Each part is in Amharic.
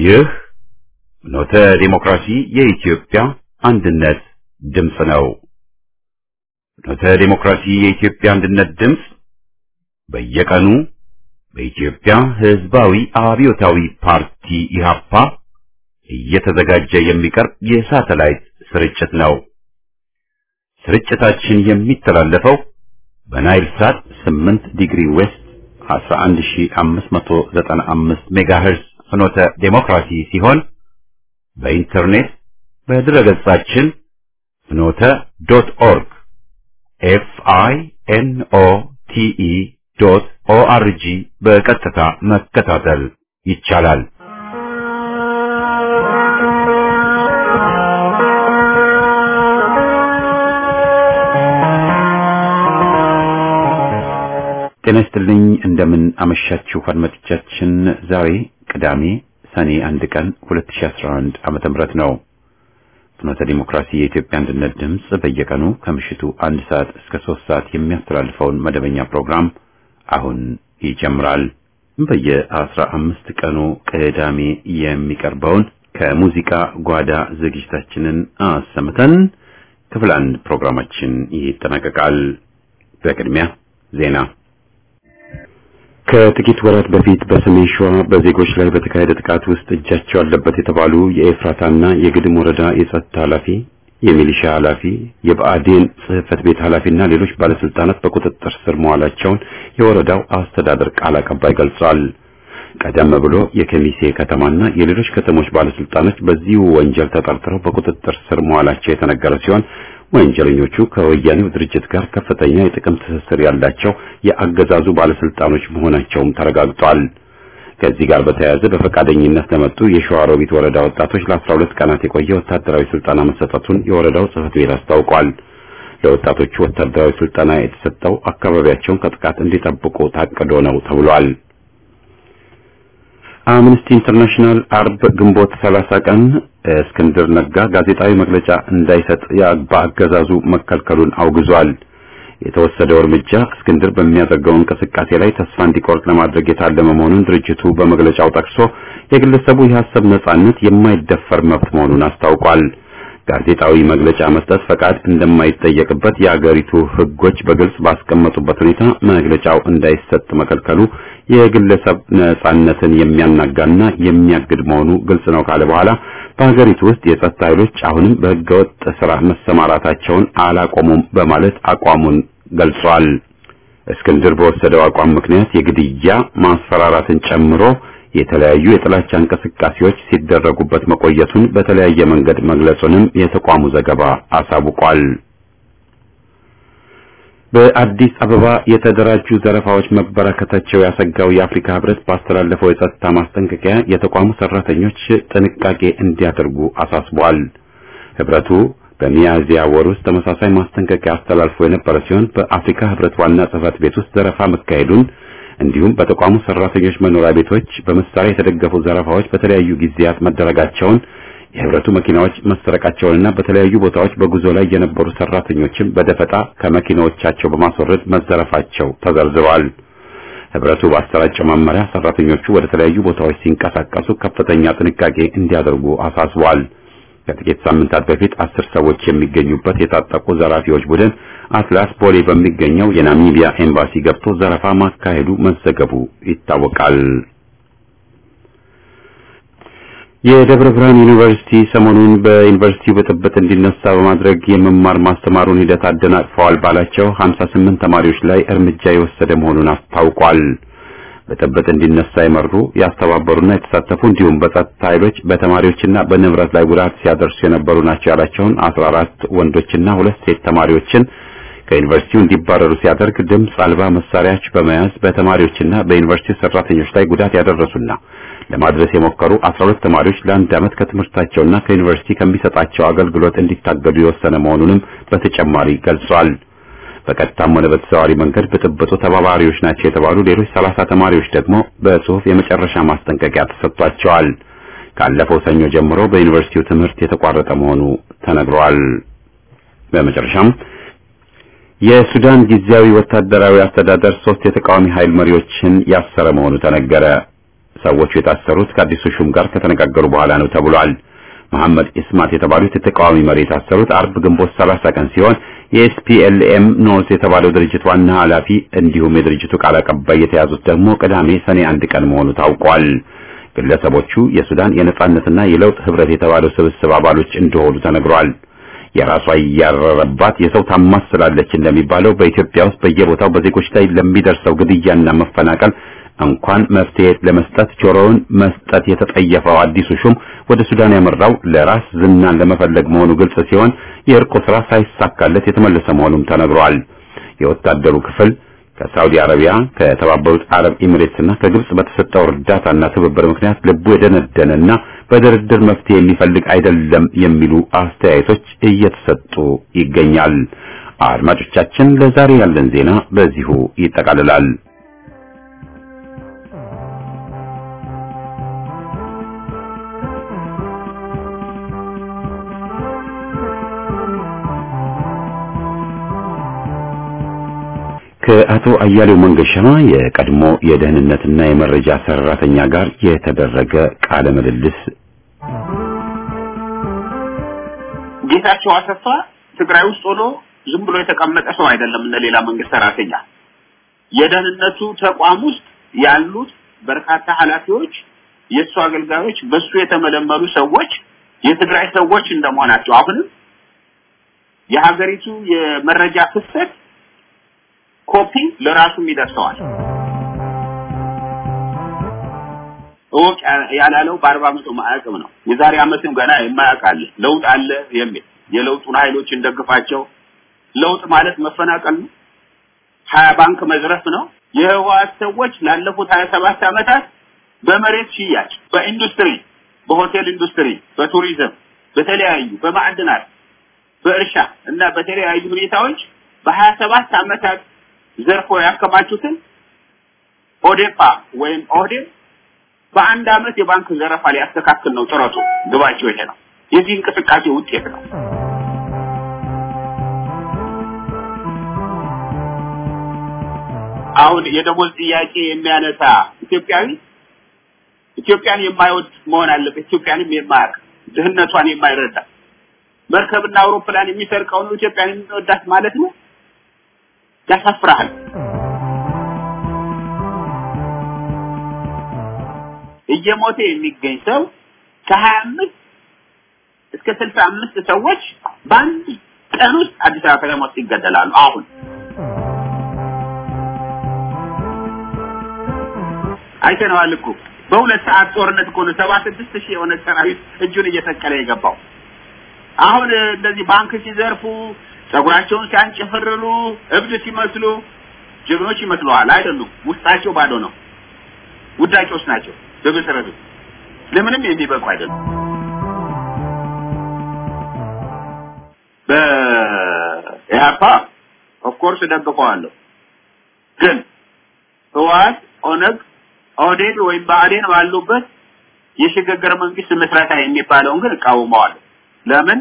ይህ ኖተ ዲሞክራሲ የኢትዮጵያ አንድነት ድምፅ ነው። ኖተ ዲሞክራሲ የኢትዮጵያ አንድነት ድምፅ በየቀኑ በኢትዮጵያ ሕዝባዊ አብዮታዊ ፓርቲ ኢህአፓ እየተዘጋጀ የሚቀርብ የሳተላይት ስርጭት ነው። ስርጭታችን የሚተላለፈው በናይል ሳት 8 ዲግሪ ዌስት 11595 ሜጋሄርዝ ፍኖተ ዴሞክራሲ ሲሆን በኢንተርኔት በድረገጻችን ፍኖተ ዶት ኦርግ ኤፍ አይ ኤን ኦ ቲ ኢ ዶት ኦ አር ጂ በቀጥታ መከታተል ይቻላል። ጤና ይስጥልኝ። እንደምን አመሻችሁ አድማጮቻችን። ዛሬ ቅዳሜ ሰኔ አንድ ቀን 2011 ዓመተ ምህረት ነው። ፍኖተ ዲሞክራሲ የኢትዮጵያ አንድነት ድምፅ በየቀኑ ከምሽቱ አንድ ሰዓት እስከ ሶስት ሰዓት የሚያስተላልፈውን መደበኛ ፕሮግራም አሁን ይጀምራል። በየአስራ አምስት ቀኑ ቅዳሜ የሚቀርበውን ከሙዚቃ ጓዳ ዝግጅታችንን አሰምተን ክፍል አንድ ፕሮግራማችን ይጠናቀቃል። በቅድሚያ ዜና ከጥቂት ወራት በፊት በሰሜን ሸዋ በዜጎች ላይ በተካሄደ ጥቃት ውስጥ እጃቸው አለበት የተባሉ የኤፍራታና የግድም ወረዳ የጸጥታ ኃላፊ፣ የሚሊሻ ኃላፊ፣ የብአዴን ጽሕፈት ቤት ኃላፊና ሌሎች ባለስልጣናት በቁጥጥር ስር መዋላቸውን የወረዳው አስተዳደር ቃል አቀባይ ገልጿል። ቀደም ብሎ የከሚሴ ከተማና የሌሎች ከተሞች ባለስልጣኖች በዚሁ ወንጀል ተጠርጥረው በቁጥጥር ስር መዋላቸው የተነገረ ሲሆን ወንጀለኞቹ ከወያኔው ድርጅት ጋር ከፍተኛ የጥቅም ትስስር ያላቸው የአገዛዙ ባለስልጣኖች መሆናቸውም ተረጋግጧል። ከዚህ ጋር በተያያዘ በፈቃደኝነት ለመጡ የሸዋሮቢት ወረዳ ወጣቶች ለ12 ቀናት የቆየ ወታደራዊ ስልጠና መሰጠቱን የወረዳው ጽሕፈት ቤት አስታውቋል። ለወጣቶቹ ወታደራዊ ስልጠና የተሰጠው አካባቢያቸውን ከጥቃት እንዲጠብቁ ታቅዶ ነው ተብሏል። አምነስቲ ኢንተርናሽናል አርብ ግንቦት 30 ቀን እስክንድር ነጋ ጋዜጣዊ መግለጫ እንዳይሰጥ በአገዛዙ መከልከሉን አውግዟል። የተወሰደው እርምጃ እስክንድር በሚያደርገው እንቅስቃሴ ላይ ተስፋ እንዲቆርጥ ለማድረግ የታለመ መሆኑን ድርጅቱ በመግለጫው ጠቅሶ የግለሰቡ የሐሳብ ነጻነት የማይደፈር መብት መሆኑን አስታውቋል። ጋዜጣዊ መግለጫ መስጠት ፈቃድ እንደማይጠየቅበት የአገሪቱ ሕጎች በግልጽ ባስቀመጡበት ሁኔታ መግለጫው እንዳይሰጥ መከልከሉ የግለሰብ ነጻነትን የሚያናጋና የሚያግድ መሆኑ ግልጽ ነው ካለ በኋላ በሀገሪቱ ውስጥ የጸጥታ ኃይሎች አሁንም በህገወጥ ስራ መሰማራታቸውን አላቆሙም በማለት አቋሙን ገልጿል። እስክንድር በወሰደው አቋም ምክንያት የግድያ ማስፈራራትን ጨምሮ የተለያዩ የጥላቻ እንቅስቃሴዎች ሲደረጉበት መቆየቱን በተለያየ መንገድ መግለጹንም የተቋሙ ዘገባ አሳውቋል። በአዲስ አበባ የተደራጁ ዘረፋዎች መበራከታቸው ያሰጋው የአፍሪካ ህብረት ባስተላለፈው የጸጥታ ማስጠንቀቂያ የተቋሙ ሰራተኞች ጥንቃቄ እንዲያደርጉ አሳስቧል። ህብረቱ በሚያዝያ ወር ውስጥ ተመሳሳይ ማስጠንቀቂያ አስተላልፎ የነበረ ሲሆን በአፍሪካ ህብረት ዋና ጽህፈት ቤት ውስጥ ዘረፋ መካሄዱን እንዲሁም በተቋሙ ሰራተኞች መኖሪያ ቤቶች በመሳሪያ የተደገፉ ዘረፋዎች በተለያዩ ጊዜያት መደረጋቸውን የህብረቱ መኪናዎች መሰረቃቸውንና በተለያዩ ቦታዎች በጉዞ ላይ የነበሩ ሰራተኞችን በደፈጣ ከመኪናዎቻቸው በማስወረድ መዘረፋቸው ተዘርዝሯል። ህብረቱ ባሰራጨው መመሪያ ሰራተኞቹ ወደ ተለያዩ ቦታዎች ሲንቀሳቀሱ ከፍተኛ ጥንቃቄ እንዲያደርጉ አሳስቧል። ከጥቂት ሳምንታት በፊት አስር ሰዎች የሚገኙበት የታጠቁ ዘራፊዎች ቡድን አትላስ ቦሌ በሚገኘው የናሚቢያ ኤምባሲ ገብቶ ዘረፋ ማካሄዱ መዘገቡ ይታወቃል። የደብረ ብርሃን ዩኒቨርሲቲ ሰሞኑን በዩኒቨርሲቲው ብጥብጥ እንዲነሳ በማድረግ የመማር ማስተማሩን ሂደት አደናቅፈዋል ባላቸው 58 ተማሪዎች ላይ እርምጃ የወሰደ መሆኑን አስታውቋል። ብጥብጥ እንዲነሳ የመሩ ያስተባበሩና የተሳተፉ እንዲሁም በጸጥታ ኃይሎች በተማሪዎችና በንብረት ላይ ጉዳት ሲያደርሱ የነበሩ ናቸው ያላቸውን 14 ወንዶችና ሁለት ሴት ተማሪዎችን ከዩኒቨርሲቲው እንዲባረሩ ሲያደርግ ድምፅ አልባ መሳሪያዎች በመያዝ በተማሪዎችና በዩኒቨርሲቲ ሰራተኞች ላይ ጉዳት ያደረሱና ለማድረስ የሞከሩ 12 ተማሪዎች ለአንድ ዓመት ከትምህርታቸውና ከዩኒቨርሲቲ ከሚሰጣቸው አገልግሎት እንዲታገዱ የወሰነ መሆኑንም በተጨማሪ ገልጿል። በቀጥታም ሆነ በተዘዋዋሪ መንገድ ብጥብጡ ተባባሪዎች ናቸው የተባሉ ሌሎች 30 ተማሪዎች ደግሞ በጽሁፍ የመጨረሻ ማስጠንቀቂያ ተሰጥቷቸዋል። ካለፈው ሰኞ ጀምሮ በዩኒቨርሲቲው ትምህርት የተቋረጠ መሆኑ ተነግሯል። በመጨረሻም የሱዳን ጊዜያዊ ወታደራዊ አስተዳደር ሶስት የተቃዋሚ ኃይል መሪዎችን ያሰረ መሆኑ ተነገረ። ሰዎቹ የታሰሩት ከአዲሱ ሹም ጋር ከተነጋገሩ በኋላ ነው ተብሏል። መሐመድ ኢስማት የተባሉት የተቃዋሚ መሪ የታሰሩት አርብ ግንቦት 30 ቀን ሲሆን የኤስፒኤልኤም ኖርስ የተባለው ድርጅት ዋና ኃላፊ እንዲሁም የድርጅቱ ቃል አቀባይ የተያዙት ደግሞ ቅዳሜ ሰኔ አንድ ቀን መሆኑ ታውቋል። ግለሰቦቹ የሱዳን የነጻነትና የለውጥ ህብረት የተባለው ስብስብ አባሎች እንደሆኑ ተነግሯል። የራሷ እያረረባት የሰው ታማስላለች እንደሚባለው በኢትዮጵያ ውስጥ በየቦታው በዜጎች ላይ ለሚደርሰው ግድያና መፈናቀል እንኳን መፍትሄ ለመስጠት ጆሮውን መስጠት የተጠየፈው አዲሱ ሹም ወደ ሱዳን ያመራው ለራስ ዝናን ለመፈለግ መሆኑ ግልጽ ሲሆን የእርቁ ስራ ሳይሳካለት የተመለሰ መሆኑም ተነግሯል። የወታደሩ ክፍል ከሳውዲ አረቢያ፣ ከተባበሩት አረብ ኤሚሬትስና ከግብጽ በተሰጠው እርዳታና ትብብር ምክንያት ልቡ የደነደነና በድርድር መፍትሄ የሚፈልግ አይደለም የሚሉ አስተያየቶች እየተሰጡ ይገኛል። አድማጮቻችን፣ ለዛሬ ያለን ዜና በዚሁ ይጠቃልላል። ከአቶ አያሌው መንገሻ የቀድሞ የደህንነትና የመረጃ ሰራተኛ ጋር የተደረገ ቃለ ምልልስ። ጌታቸው አሰፋ ትግራይ ውስጥ ሆኖ ዝም ብሎ የተቀመጠ ሰው አይደለም። እንደ ሌላ መንግስት ሰራተኛ የደህንነቱ ተቋም ውስጥ ያሉት በርካታ ኃላፊዎች፣ የእሱ አገልጋዮች፣ በሱ የተመለመሉ ሰዎች የትግራይ ሰዎች እንደመሆናቸው አሁንም የሀገሪቱ የመረጃ ፍሰት ኮፒ ለራሱም ይደርሰዋል። እወቅ ያላለው በአርባ ዓመቱ ማዕቅም ነው። የዛሬ ዓመትም ገና የማያውቅ አለ። ለውጥ አለ የሚል የለውጡን ኃይሎች እንደግፋቸው። ለውጥ ማለት መፈናቀል ነው። ሀያ ባንክ መዝረፍ ነው። የህወሓት ሰዎች ላለፉት ሀያ ሰባት ዓመታት በመሬት ሽያጭ፣ በኢንዱስትሪ፣ በሆቴል ኢንዱስትሪ፣ በቱሪዝም፣ በተለያዩ በማዕድናት፣ በእርሻ እና በተለያዩ ሁኔታዎች በሀያ ሰባት ዓመታት ዘርፎ ያከማቹትን ኦዴፓ ወይም ኦህዴድ በአንድ አመት የባንክ ዘረፋ ሊያስተካክል ነው ጥረቱ። ግባቸው ይሄ ነው። የዚህ እንቅስቃሴ ውጤት ነው። አሁን የደሞዝ ጥያቄ የሚያነሳ ኢትዮጵያዊ ኢትዮጵያን የማይወድ መሆን አለበት። ኢትዮጵያንም የማያውቅ ድህነቷን የማይረዳ መርከብና አውሮፕላን የሚሰርቀው ነው ኢትዮጵያን የሚወዳት ማለት ነው። ያሳፍራል። እየሞተ የሚገኝ ሰው ከሀያ አምስት እስከ ስልሳ አምስት ሰዎች በአንድ ቀን ውስጥ አዲስ አበባ ከተማ ውስጥ ይገደላሉ። አሁን አይተነዋል እኮ በሁለት ሰዓት ጦርነት እኮ ነው ሰባ ስድስት ሺህ የሆነ ሰራዊት እጁን እየሰቀለ የገባው። አሁን እንደዚህ ባንክ ሲዘርፉ ጸጉራቸውን ሲያንጨፈርሩ እብድ ሲመስሉ ጀግኖች ይመስለዋል። አይደሉም። ውስጣቸው ባዶ ነው። ውዳቂዎች ናቸው። በመሰረቱ ለምንም የሚበቁ አይደሉም። በኢህአፓ ኦፍኮርስ ደግፈዋለሁ፣ ግን ህወሓት፣ ኦነግ፣ ኦህዴድ ወይም ብአዴን ባሉበት የሽግግር መንግስት ምስረታ የሚባለውን ግን እቃወመዋለሁ። ለምን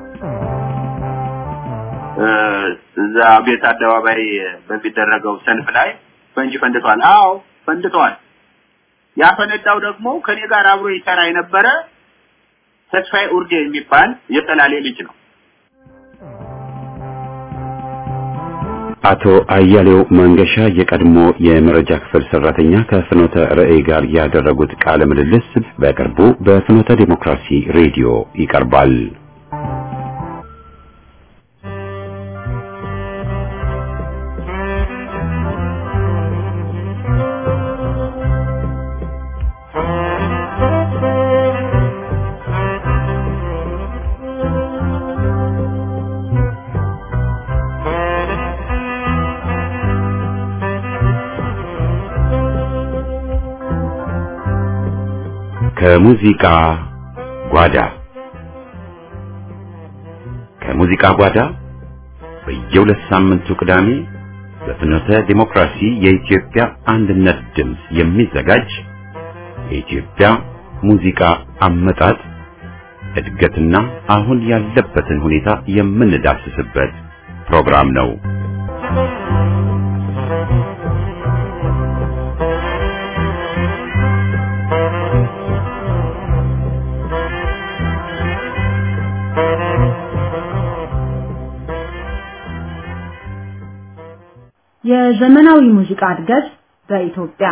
እዛ ቤት አደባባይ በሚደረገው ሰልፍ ላይ ፈንጂ ፈንድቷል። አዎ ፈንድቷል። ያፈነዳው ደግሞ ከኔ ጋር አብሮ ይሰራ የነበረ ተስፋዬ ኡርጌ የሚባል የጠላሌ ልጅ ነው። አቶ አያሌው መንገሻ የቀድሞ የመረጃ ክፍል ሰራተኛ ከፍኖተ ርዕይ ጋር ያደረጉት ቃለ ምልልስ በቅርቡ በፍኖተ ዲሞክራሲ ሬዲዮ ይቀርባል። ከሙዚቃ ጓዳ ከሙዚቃ ጓዳ በየሁለት ሳምንቱ ቅዳሜ በፍኖተ ዲሞክራሲ የኢትዮጵያ አንድነት ድምፅ የሚዘጋጅ የኢትዮጵያ ሙዚቃ አመጣጥ እድገትና አሁን ያለበትን ሁኔታ የምንዳስስበት ፕሮግራም ነው። የዘመናዊ ሙዚቃ እድገት በኢትዮጵያ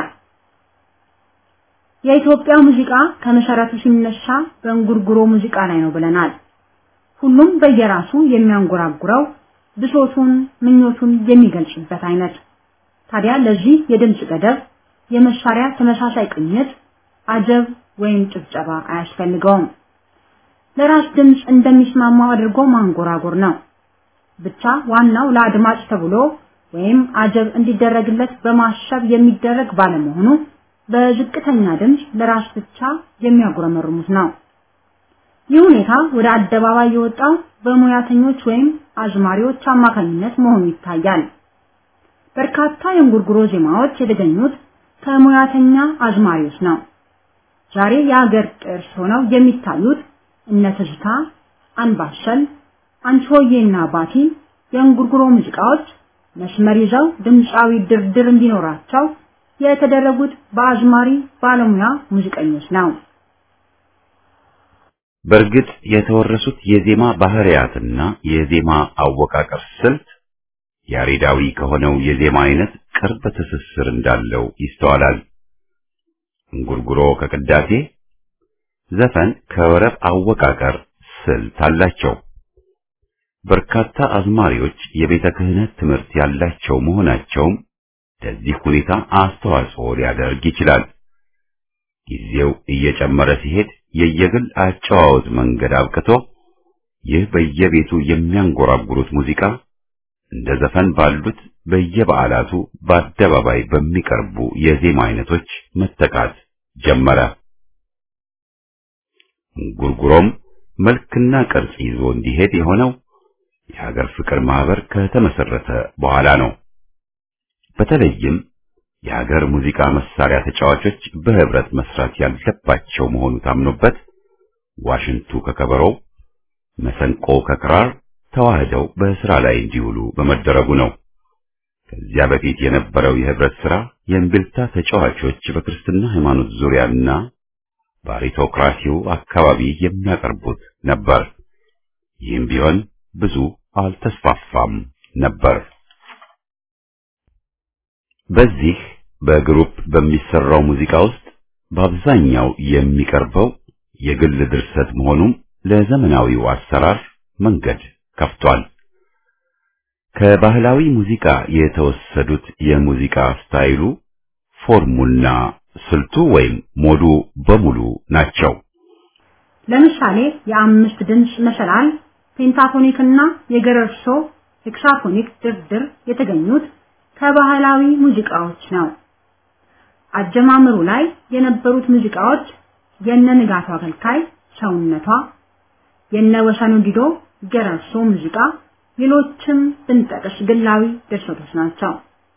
የኢትዮጵያ ሙዚቃ ከመሰረቱ ሲነሳ በእንጉርጉሮ ሙዚቃ ላይ ነው ብለናል። ሁሉም በየራሱ የሚያንጎራጉረው ብሶቱን፣ ምኞቱን የሚገልጽበት አይነት። ታዲያ ለዚህ የድምጽ ገደብ፣ የመሳሪያ ተመሳሳይ ቅኝት፣ አጀብ ወይም ጭብጨባ አያስፈልገውም። ለራስ ድምጽ እንደሚስማማው አድርጎ ማንጎራጎር ነው። ብቻ ዋናው ለአድማጭ ተብሎ ወይም አጀብ እንዲደረግለት በማሰብ የሚደረግ ባለመሆኑ በዝቅተኛ ድምፅ ለራስ ብቻ የሚያጉረመርሙት ነው። ይህ ሁኔታ ወደ አደባባይ የወጣው በሙያተኞች ወይም አዝማሪዎች አማካኝነት መሆኑ ይታያል። በርካታ የእንጉርጉሮ ዜማዎች የተገኙት ከሙያተኛ አዝማሪዎች ነው። ዛሬ የሀገር ቅርስ ሆነው የሚታዩት እነ ትዝታ፣ አንባሰል፣ አንቺሆዬና ባቲ የእንጉርጉሮ ሙዚቃዎች መስመር ይዘው ድምፃዊ ድርድር እንዲኖራቸው የተደረጉት በአዝማሪ ባለሙያ ሙዚቀኞች ነው። በእርግጥ የተወረሱት የዜማ ባህሪያትና የዜማ አወቃቀር ስልት ያሬዳዊ ከሆነው የዜማ አይነት ቅርብ ትስስር እንዳለው ይስተዋላል። እንጉርጉሮ ከቅዳሴ፣ ዘፈን ከወረብ አወቃቀር ስልት አላቸው። በርካታ አዝማሪዎች የቤተ ክህነት ትምህርት ያላቸው መሆናቸውም ለዚህ ሁኔታ አስተዋጽኦ ሊያደርግ ይችላል። ጊዜው እየጨመረ ሲሄድ የየግል አጨዋወት መንገድ አብቅቶ ይህ በየቤቱ የሚያንጎራጉሩት ሙዚቃ እንደ ዘፈን ባሉት በየበዓላቱ በአደባባይ በሚቀርቡ የዜማ አይነቶች መተካት ጀመረ። እንጉርጉሮም መልክና ቅርጽ ይዞ እንዲሄድ የሆነው የሀገር ፍቅር ማህበር ከተመሰረተ በኋላ ነው። በተለይም የሀገር ሙዚቃ መሳሪያ ተጫዋቾች በህብረት መስራት ያለባቸው መሆኑ ታምኖበት ዋሽንቱ ከከበሮው፣ መሰንቆ ከክራር ተዋህደው በስራ ላይ እንዲውሉ በመደረጉ ነው። ከዚያ በፊት የነበረው የህብረት ስራ የእምቢልታ ተጫዋቾች በክርስትና ሃይማኖት ዙሪያና በአሪቶክራሲው አካባቢ የሚያቀርቡት ነበር። ይህም ቢሆን ብዙ አልተስፋፋም ነበር። በዚህ በግሩፕ በሚሰራው ሙዚቃ ውስጥ በአብዛኛው የሚቀርበው የግል ድርሰት መሆኑም ለዘመናዊው አሰራር መንገድ ከፍቷል። ከባህላዊ ሙዚቃ የተወሰዱት የሙዚቃ ስታይሉ ፎርሙና ስልቱ ወይም ሞዱ በሙሉ ናቸው። ለምሳሌ የአምስት ድምፅ መሰላል ፔንታፎኒክ እና የገረርሶ ሄክሳፎኒክ ድርድር የተገኙት ከባህላዊ ሙዚቃዎች ነው። አጀማመሩ ላይ የነበሩት ሙዚቃዎች የነ ንጋቱ አገልካይ ሰውነቷ፣ የነ ወሰኑ ዲዶ ገረርሶ ሙዚቃ፣ ሌሎችም ብንጠቅስ ግላዊ ድርሰቶች ናቸው።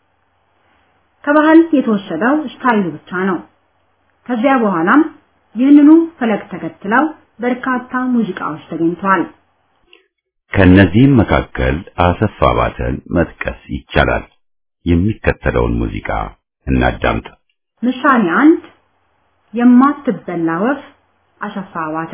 ከባህል የተወሰደው ስታይሉ ብቻ ነው። ከዚያ በኋላም ይህንኑ ፈለግ ተከትለው በርካታ ሙዚቃዎች ተገኝተዋል። ከነዚህም መካከል አሰፋ ባተን መጥቀስ ይቻላል። የሚከተለውን ሙዚቃ እናዳምጥ። ምሳሌ አንድ የማትበላ ወፍ አሰፋ ባተ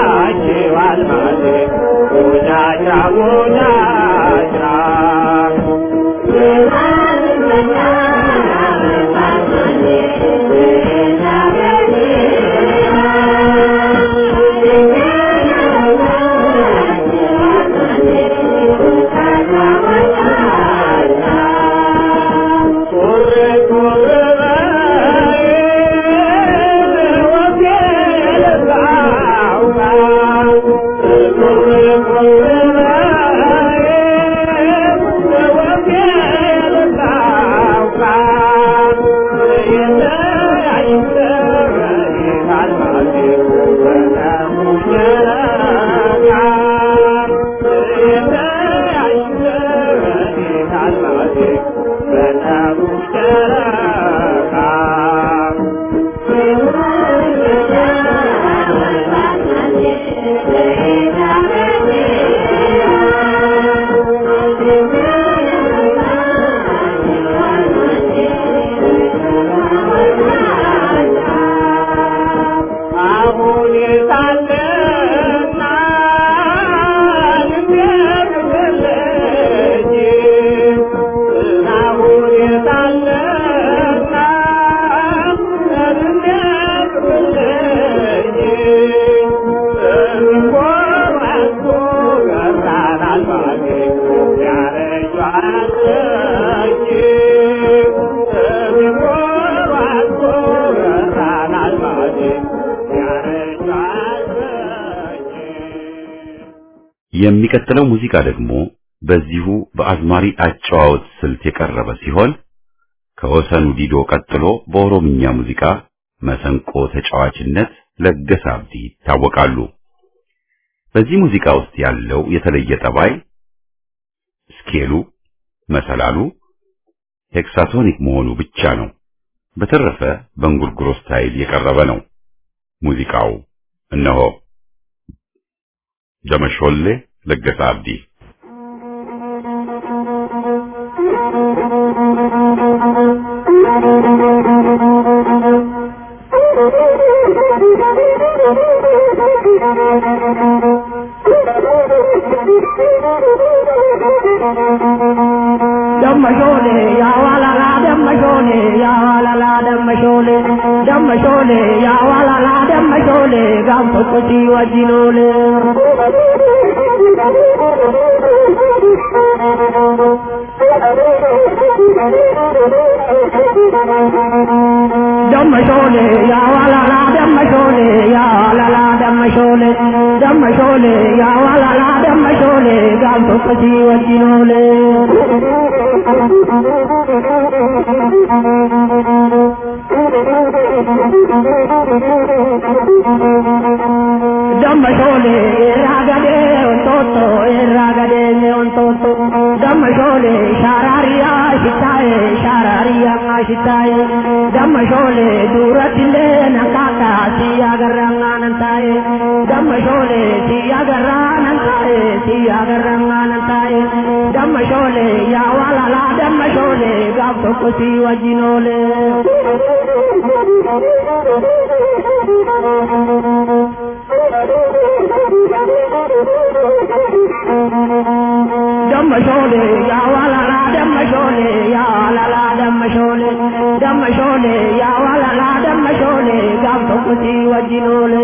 Yeah. የሚቀጥለው ሙዚቃ ደግሞ በዚሁ በአዝማሪ አጨዋወት ስልት የቀረበ ሲሆን ከወሰኑ ዲዶ ቀጥሎ በኦሮምኛ ሙዚቃ መሰንቆ ተጫዋችነት ለገሰ አብዲ ይታወቃሉ። በዚህ ሙዚቃ ውስጥ ያለው የተለየ ጠባይ ስኬሉ፣ መሰላሉ ሄክሳቶኒክ መሆኑ ብቻ ነው። በተረፈ በእንጉርጉሮ ስታይል የቀረበ ነው። ሙዚቃው እነሆ ደመሾሌ ለገሰ አብዲ ደመሾሌ ያዋላላ ደመሾሌ ያዋላላ ደመሾሌ ደመሾሌ ያዋላላ ደመሾሌ ጋንፎ ቁሲ ወጂኖሌ ደመሾሌ ያዋላላ ደመሾሌ ያዋላላ ደመሾሌ ደመሾሌ ያዋላላ ደመሾሌ ጋንፎ ቁሲ ወጂኖሌ ደመሾሌ ራገዴ ወንቶቶ ራገዴ ወንቶቶ ደመሾሌ ሻራሪያ ሽታዬ ሻራሪያ ሽታዬ ደመሾሌ ዱረትሌ ነካካ ሲያገራ ነንታዬ ደመሾሌ ሲያገራ ነንታዬ ሲያገራ ነንታዬ ደመሾሌ ያዋላላ ደመሾሌ ጋብ tokko si wajjinoole ደመሾሌ ያዋላላ ደመሾሌ ያዋላላ ደመሾሌ ደመሾሌ ያዋላላ ደመሾሌ ጋብ tokko si wajjinoole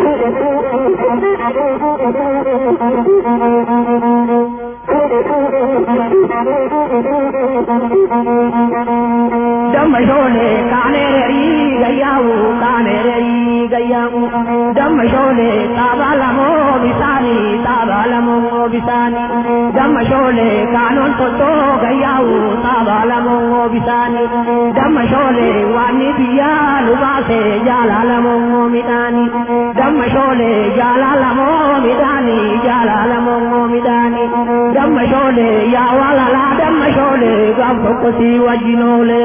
ደመሾሌ ካኔሬሪ ገያው ካኔሬሪ ገያው ደመሾሌ ጣባለሞ ቢሳኒ ጣባለሞ ቢሳኒ ደመሾሌ ካኖን ቶቶ ገያው ጣባለሞ ቢሳኒ ደመሾሌ ዋኒ ብያ ሉባሴ ጃላለሞ ሚዳኒ ደመሾሌ ጃላለሞ ሚዳኒ ጃላለሞ ሚዳኒ ደመሾሌ ያዋላላ ደመሾሌ ጋብ tokko si wajjinoole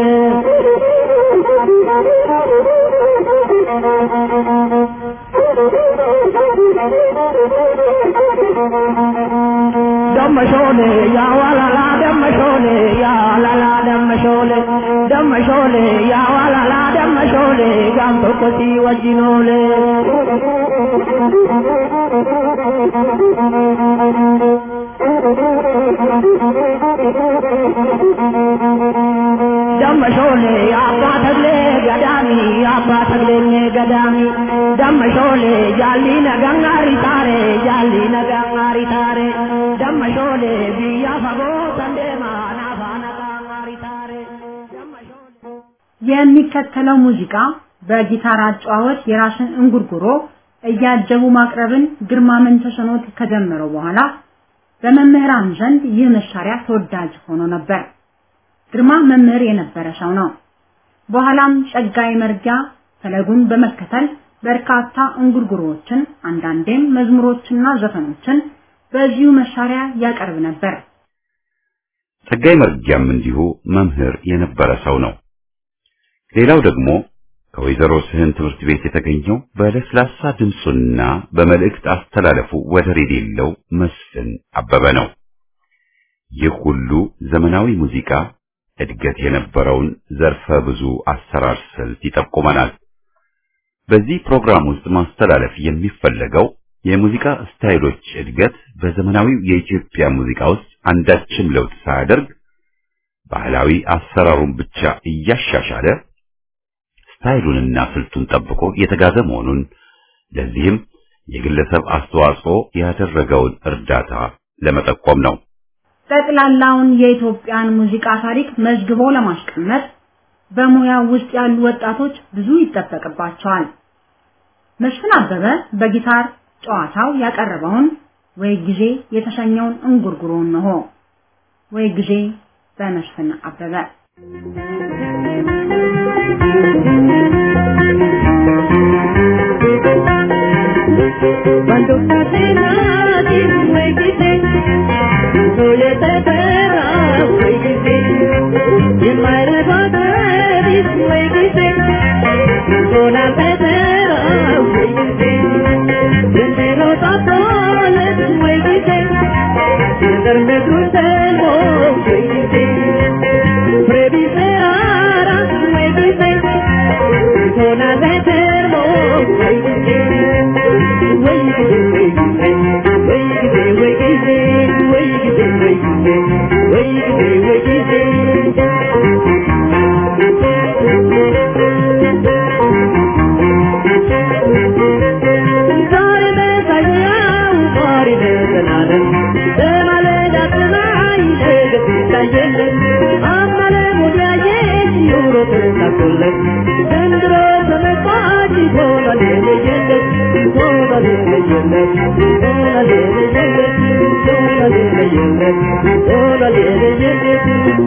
ደመሾሌ ያዋላላ ደመሾሌ ያዋላላ ደመሾሌ ደመሾሌ ያዋላላ ደመሾሌ ጋብ tokko si wajjinoole ደመሾሌ አባ ተግሌ ገዳሚ አባ ተግሌ ገዳሚ ደመሾሌ ጃሊ ነጋሪ ታሬ ጃሊ ነጋሪ ታሬ ደመሾሌ ብያ ፈጎ ሰንዴማ ናፋ ነጋሪ ታሬ የሚከተለው ሙዚቃ በጊታር አጨዋወት የራስን እንጉርጉሮ እያጀቡ ማቅረብን ግርማ መንተሰኖት ከጀመረው በኋላ በመምህራን ዘንድ ይህ መሳሪያ ተወዳጅ ሆኖ ነበር። ግርማ መምህር የነበረ ሰው ነው። በኋላም ጸጋዬ መርጊያ ፈለጉን በመከተል በርካታ እንጉርጉሮዎችን አንዳንዴም መዝሙሮችና ዘፈኖችን በዚሁ መሳሪያ ያቀርብ ነበር። ጸጋዬ መርጊያም እንዲሁ መምህር የነበረ ሰው ነው። ሌላው ደግሞ ከወይዘሮ ስህን ትምህርት ቤት የተገኘው በለስላሳ ድምፁና በመልእክት አስተላለፉ ወደር የሌለው መስፍን አበበ ነው። ይህ ሁሉ ዘመናዊ ሙዚቃ እድገት የነበረውን ዘርፈ ብዙ አሰራር ስልት ይጠቁመናል። በዚህ ፕሮግራም ውስጥ ማስተላለፍ የሚፈለገው የሙዚቃ ስታይሎች እድገት በዘመናዊው የኢትዮጵያ ሙዚቃ ውስጥ አንዳችም ለውጥ ሳያደርግ ባህላዊ አሰራሩን ብቻ እያሻሻለ ስታይሉንና ስልቱን ጠብቆ የተጋዘ መሆኑን ለዚህም የግለሰብ አስተዋጽኦ ያደረገውን እርዳታ ለመጠቆም ነው። ጠቅላላውን የኢትዮጵያን ሙዚቃ ታሪክ መዝግቦ ለማስቀመጥ በሙያው ውስጥ ያሉ ወጣቶች ብዙ ይጠበቅባቸዋል። መስፍን አበበ በጊታር ጨዋታው ያቀረበውን ወይ ጊዜ የተሰኘውን እንጉርጉሮ ነው። ወይ ጊዜ በመስፍን አበበ Cuando Catena fue quise, soy este perra fue quise, y el madre padre fue quise, con la petera fue quise, desde los patrones fue quise, desde el crucero fue quise, previseara fue quise, con la petera fue quise, ዘንድሮ ተመጣጭ ሆኗል የለየለት ሆኗል የለየለት ሆኗል የለየለት ሆኗል የለየለት ሆኗል የለየለት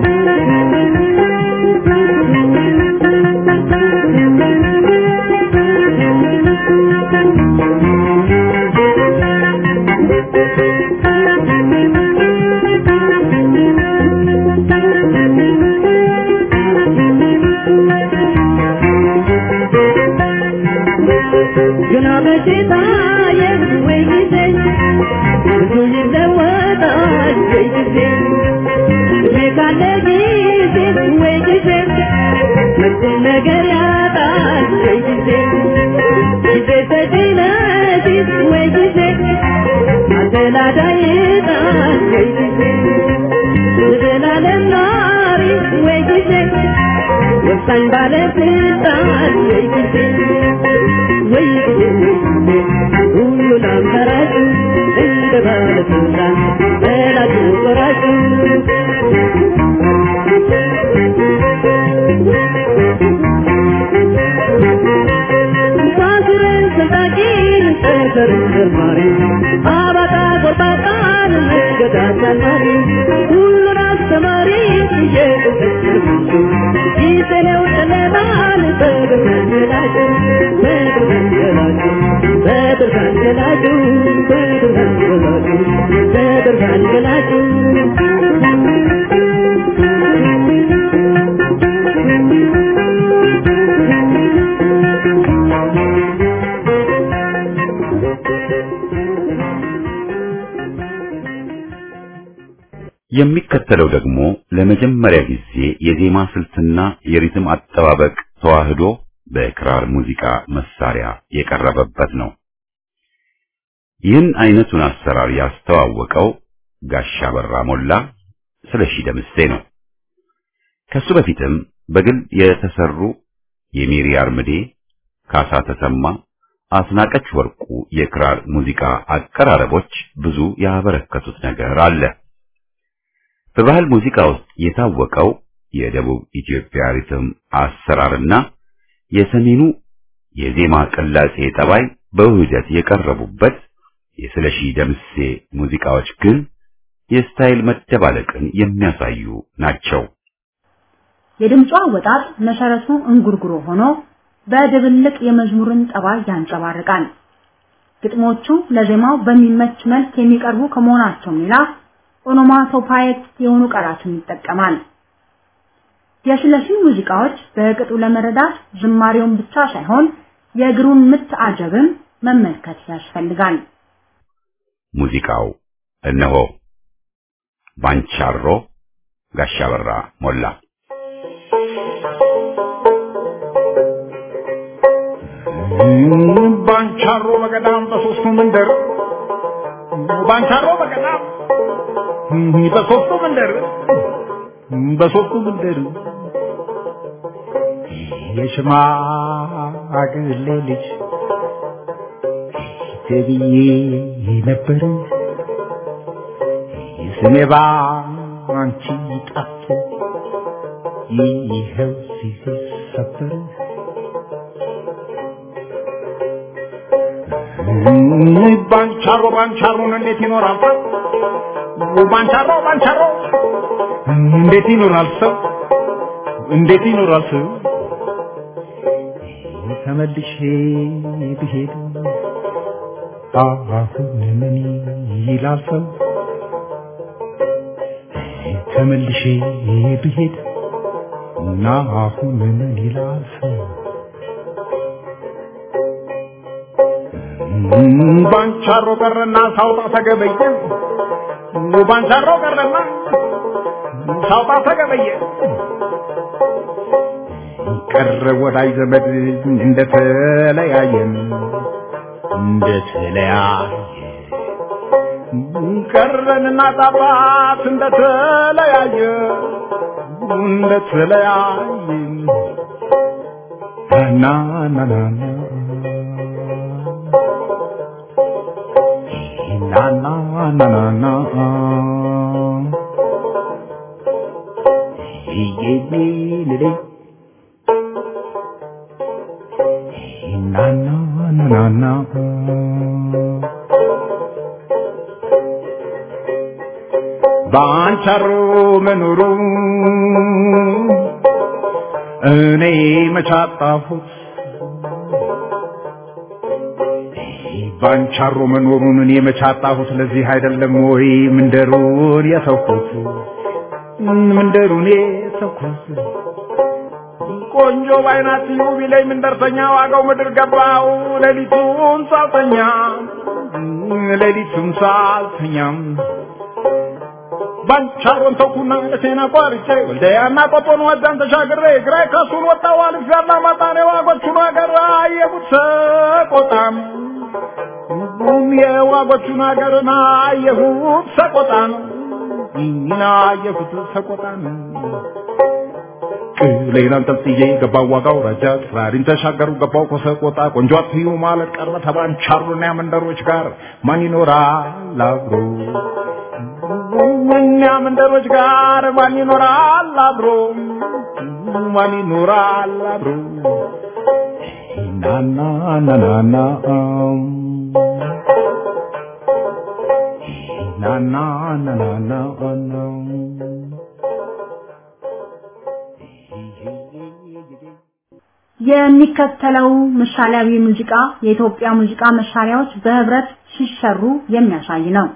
ግና መቼ ታየ ወይ ጊዜ ብዙ ይለወጣል ወይ ጊዜ እድሜ ካለ ጊዜ ወይ ጊዜ መቼም ነገር ያጣል ወይ ጊዜ ጊዜ ሰጪ ነሽ ወይ ጊዜ አደላዳይ ጣል ወይ ጊዜ ዘላለም ኗሪ ወይ ጊዜ ወሳኝ ባለስልጣን ወይ ጊዜ ወይ ጊዜ ሁሉን አማራጭ እንደ ባለስልጣን በላጩ ቆራጩ ሳስረን ሰጣቂን ጠፈርን ዘማሪ አባጣ ጎርባጣን መንገድ አሳማሪ ሁሉን አስተማሪ እየቁጠት ንጉሱ ጊዜ ነው ጨለማን በብርሃን ገላጩ በብርሃን ገላጩ በብርሃን ገላጩ በብርሃን ገላጩ በብርሃን ገላጩ የሚከተለው ደግሞ ለመጀመሪያ ጊዜ የዜማ ስልትና የሪትም አጠባበቅ ተዋህዶ በክራር ሙዚቃ መሳሪያ የቀረበበት ነው። ይህን አይነቱን አሰራር ያስተዋወቀው ጋሻ በራ ሞላ ስለሺ ደምሴ ነው። ከሱ በፊትም በግል የተሰሩ የሜሪ አርምዴ፣ ካሳ ተሰማ፣ አስናቀች ወርቁ የክራር ሙዚቃ አቀራረቦች ብዙ ያበረከቱት ነገር አለ። በባህል ሙዚቃ ውስጥ የታወቀው የደቡብ ኢትዮጵያ ሪትም አሰራርና የሰሜኑ የዜማ ቅላጼ ጠባይ በውህደት የቀረቡበት የስለሺ ደምሴ ሙዚቃዎች ግን የስታይል መደባለቅን የሚያሳዩ ናቸው። የድምጿ አወጣጥ መሰረቱ እንጉርጉሮ ሆኖ በድብልቅ የመዝሙርን ጠባይ ያንጸባርቃል። ግጥሞቹ ለዜማው በሚመች መልክ የሚቀርቡ ከመሆናቸውም ሌላ ኦኖማቶፓይክ የሆኑ ቃላትን ይጠቀማል። የስለሺ ሙዚቃዎች በቅጡ ለመረዳት ዝማሬውን ብቻ ሳይሆን የእግሩን ምት አጀብም መመልከት ያስፈልጋል። ሙዚቃው እነሆ ባንቻሮ ጋሻ በራ ሞላ ባንቻሮ በገዳም በሶስቱ መንደር ባንቻሮ በገዳም በሶስቱ መንደር በሶስቱ መንደር የሽማግሌ ልጅ ተብዬ ነበር ስሜ ባንቺ ጠፍቶ ይኸው ሲሰበር ባንቻሮ ባንቻሮን እንዴት ይኖራል ሰው? ባንቻሮ ባንቻሮ እንዴት ይኖራል ሰው? እንዴት ይኖራል ሰው? ተመልሼ ብሄድ አሁን ምን ይላል ሰው? ተመልሼ ብሄድ እና አሁን ምን ይላል ሰው? ባንቻሮ ቀረና ሳውጣ ተገበየ ባንቻሮ ቀረና ሳውጣ ተገበየ ቀረ ወዳጅ ዘመድ እንደተለያየን እንደተለያየ ቀረንና ጣባት እንደተለያየ እንደተለያየ ና ና ና ና na na na na na ye ye le le na na na na na ባንቻሮ መኖሩ እኔ መቻጣሁት ባንቻሮ መኖሩን እኔ መቻጣሁት ለዚህ አይደለም ወይ ምንደሩን የተውኩት ምንደሩን የተውኩት ቆንጆ ባይናት ዩ ቢለኝ ምንደርሰኛ ዋጋው ምድር ገባው ሌሊቱን ሳልተኛ ሌሊቱን ሳልተኛም ባንቻሮን ተውኩና ደሴና ቋርጬ ወልደያና ቆጦን ወዳን ተሻግሬ ግራይ ከሱን ወጣው አልፍ ያላ ማጣኔ ዋጎቹን አገር አየሁት ሰቆጣም የዋጎቹን አገርና አየሁት ሰቆጣን እና አየሁት ሰቆጣን ቅሌን አንጠልጥዬ ገባው ዋጋው ረጃ ጥራሪን ተሻገሩ ገባው ከሰቆጣ ቆንጆ አትዩ ማለት ቀረ ተባንቻሩና መንደሮች ጋር ማን ይኖራል አብሮ እኛ መንደሮች ጋር ማን ይኖራል አብሮ ማን ይኖራል አብሮ ናና ናናና ናና ናናና የሚከተለው ምሳሌያዊ ሙዚቃ የኢትዮጵያ ሙዚቃ መሳሪያዎች በህብረት ሲሰሩ የሚያሳይ ነው።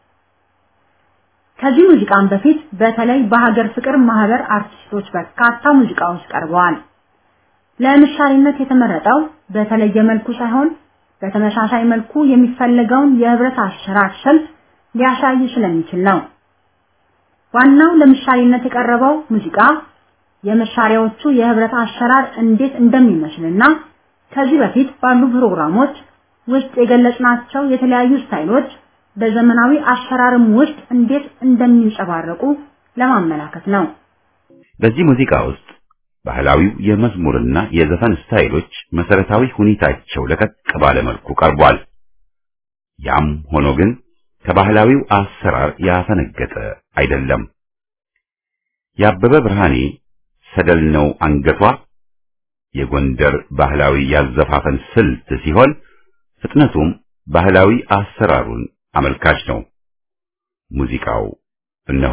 ከዚህ ሙዚቃም በፊት በተለይ በሀገር ፍቅር ማህበር አርቲስቶች በርካታ ሙዚቃዎች ቀርበዋል። ለምሳሌነት የተመረጠው በተለየ መልኩ ሳይሆን በተመሳሳይ መልኩ የሚፈለገውን የህብረት አሰራር ስልት ሊያሳይ ስለሚችል ነው። ዋናው ለምሳሌነት የቀረበው ሙዚቃ የመሳሪያዎቹ የህብረት አሰራር እንዴት እንደሚመስልና ከዚህ በፊት ባሉ ፕሮግራሞች ውስጥ የገለጽናቸው የተለያዩ ስታይሎች በዘመናዊ አሰራርም ውስጥ እንዴት እንደሚንጸባረቁ ለማመላከት ነው። በዚህ ሙዚቃ ውስጥ ባህላዊው የመዝሙርና የዘፈን ስታይሎች መሰረታዊ ሁኔታቸው ለቀቅ ባለ መልኩ ቀርቧል። ያም ሆኖ ግን ከባህላዊው አሰራር ያፈነገጠ አይደለም። የአበበ ብርሃኔ ሰደል ነው አንገቷ የጎንደር ባህላዊ ያዘፋፈን ስልት ሲሆን ፍጥነቱም ባህላዊ አሰራሩን አመልካች ነው። ሙዚቃው እነሆ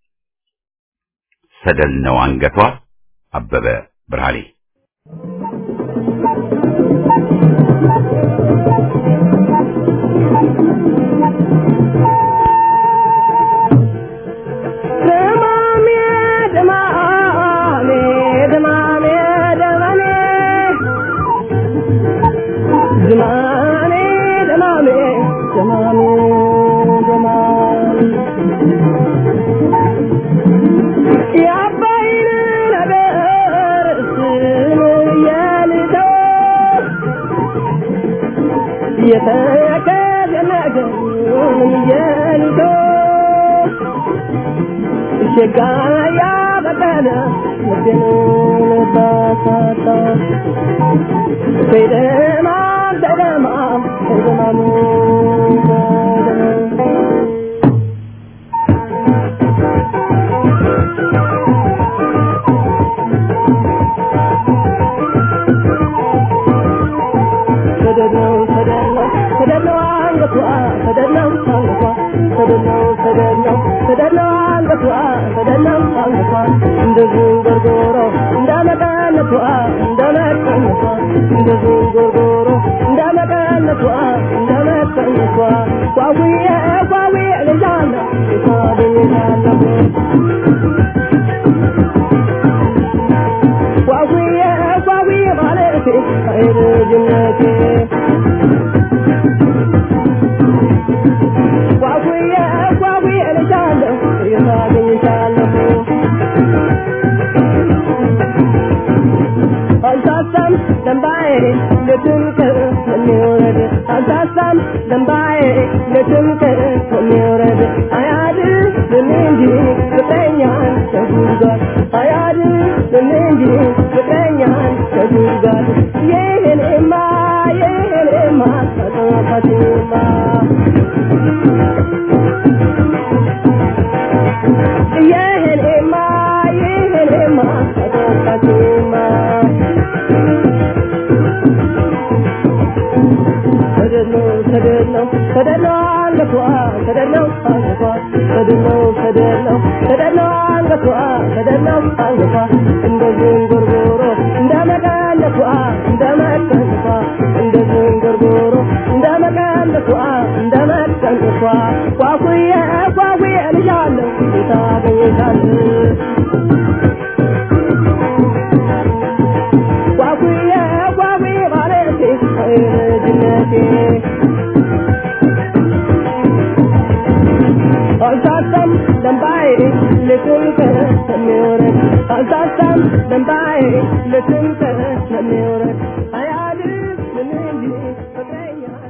ሰደል ነው አንገቷ አበበ ብርሃኔ ሸጋያ በቀለ ልቤን ባሳጣ በደማም በደማም በደማም ሰደድ ነው ሰደድ ነው ሰደነው አንገቷ ሰደነው አንገቷ ሰደነው ሰደነው ሰደነው አንገቷ ሰደነው አንገቷ እንደ ዝንጎርጎሮ እንደ መቀነቷ እንደ መቀነቷ እንደ ዝንጎርጎሮ እንደ መቀነቷ እንደ መቀነቷ ጓጉዬ ጓጉዬ ልጃለሁ ይታደኛለሁ ጓጉዬ ጓጉዬ ማለቴ አይልጅነቴ ጓጉዬ ጓጉዬ ልጃለሁ የታገኝሻለሁ አልሳሳም ደንባዬ ለትምክር የሚወረድ አልሳሳም ደንባዬ ለትምክር የሚወረድ አያድንም እንጂ ፍቅረኛን ከጉድጓድ አያድንም እንጂ ፍቅረኛን ከጉድጓድ ይህንማ ይህንማ አጠፋትማ ይህንማ ይህንማ አጠፋትማ ሰደነው ሰደነው ሰደነው አንገቷ ሰደነው አንገቷ ሰደነው ሰደነው ሰደነው አንገቷ ሰደነው አንገቷ እንደ ዝንጉርጉሮ እንደ መቀነቷ እንደ መቀነቷ እንደ ዝንጉርጉሮ እንደ መቀነቷ እንደ መቀነቷ ጓጉዬ ጓጉዬ ልጃለሁ ታገኝታለህ ጓጉዬ ጓጉዬ ማለቴ ልጅነቴ አልሳሳም ደንባዬ ልትንከር የሚወረድ አልሳሳም ደንባዬ ልትንከር የሚወረድ አያድር ምን እንጂ ፍቅረኛን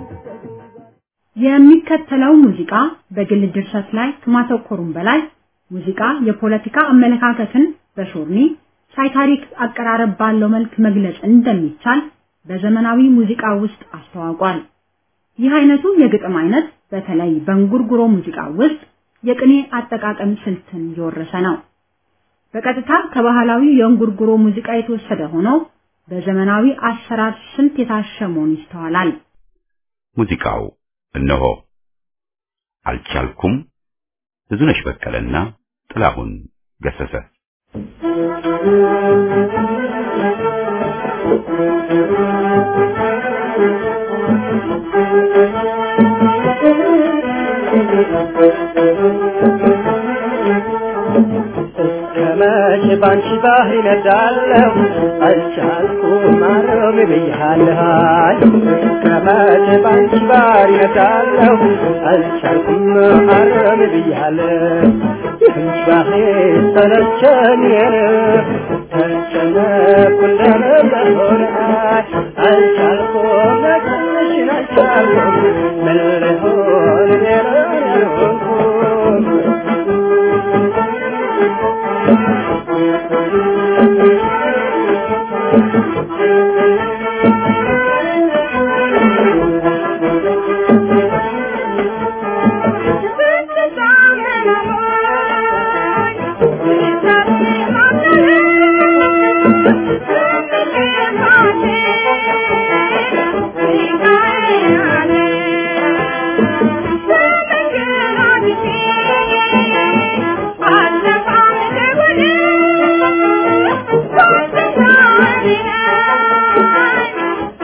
የሚከተለው ሙዚቃ በግል ድርሰት ላይ ከማተኮሩም በላይ ሙዚቃ የፖለቲካ አመለካከትን በሾርኒ ሳይታሪክ አቀራረብ ባለው መልክ መግለጽ እንደሚቻል በዘመናዊ ሙዚቃ ውስጥ አስተዋውቋል። ይህ አይነቱ የግጥም አይነት በተለይ በእንጉርጉሮ ሙዚቃ ውስጥ የቅኔ አጠቃቀም ስልትን የወረሰ ነው። በቀጥታ ከባህላዊ የእንጉርጉሮ ሙዚቃ የተወሰደ ሆኖ በዘመናዊ አሰራር ስልት የታሸ መሆኑ ይስተዋላል። ሙዚቃው እነሆ አልቻልኩም ብዙነሽ በቀለና ጥላሁን ገሰሰ ከመቼ ባንቺ ባህር ይነዳለሁ አልቻልኩም ማረም ብያለሁ ከመቼ ባንቺ ባህር ይነዳለሁ አልቻልኩም ማረም ብያለሁ ይህን ባህር ሰለቸኝ ተጨነኩ እንደነበረ አልቻልኩም ትንሽን አልቻልኩም ምን ልሆን ሌላ ያልሆንኩም Thank you.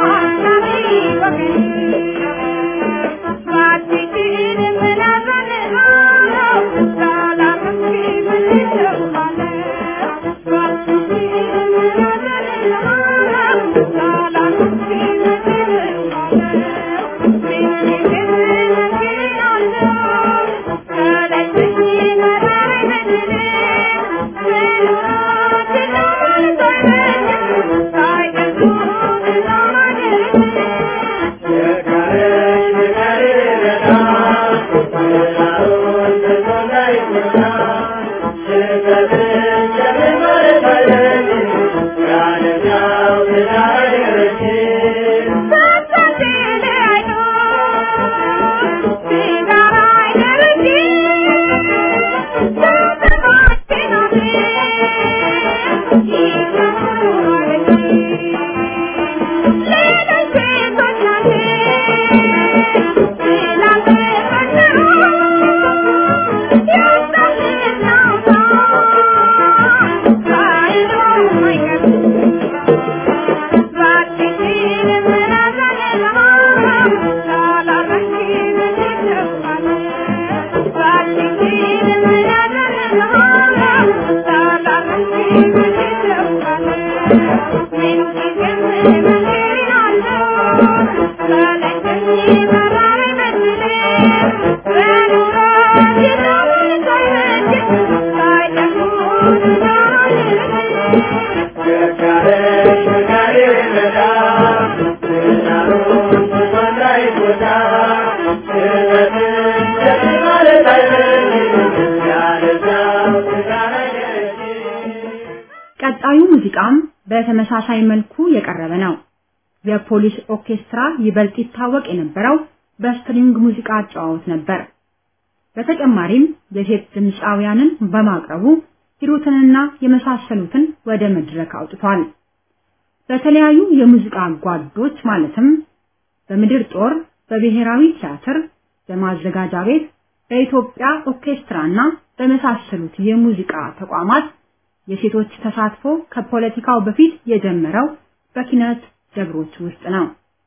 በተመሳሳይ መልኩ የቀረበ ነው። የፖሊስ ኦርኬስትራ ይበልጥ ይታወቅ የነበረው በስትሪንግ ሙዚቃ አጨዋወት ነበር። በተጨማሪም የሴት ድምፃውያንን በማቅረቡ ሂሩትንና የመሳሰሉትን ወደ መድረክ አውጥቷል። በተለያዩ የሙዚቃ ጓዶች ማለትም በምድር ጦር፣ በብሔራዊ ቲያትር፣ በማዘጋጃ ቤት፣ በኢትዮጵያ ኦርኬስትራና በመሳሰሉት የሙዚቃ ተቋማት የሴቶች ተሳትፎ ከፖለቲካው በፊት የጀመረው በኪነት ደብሮች ውስጥ ነው።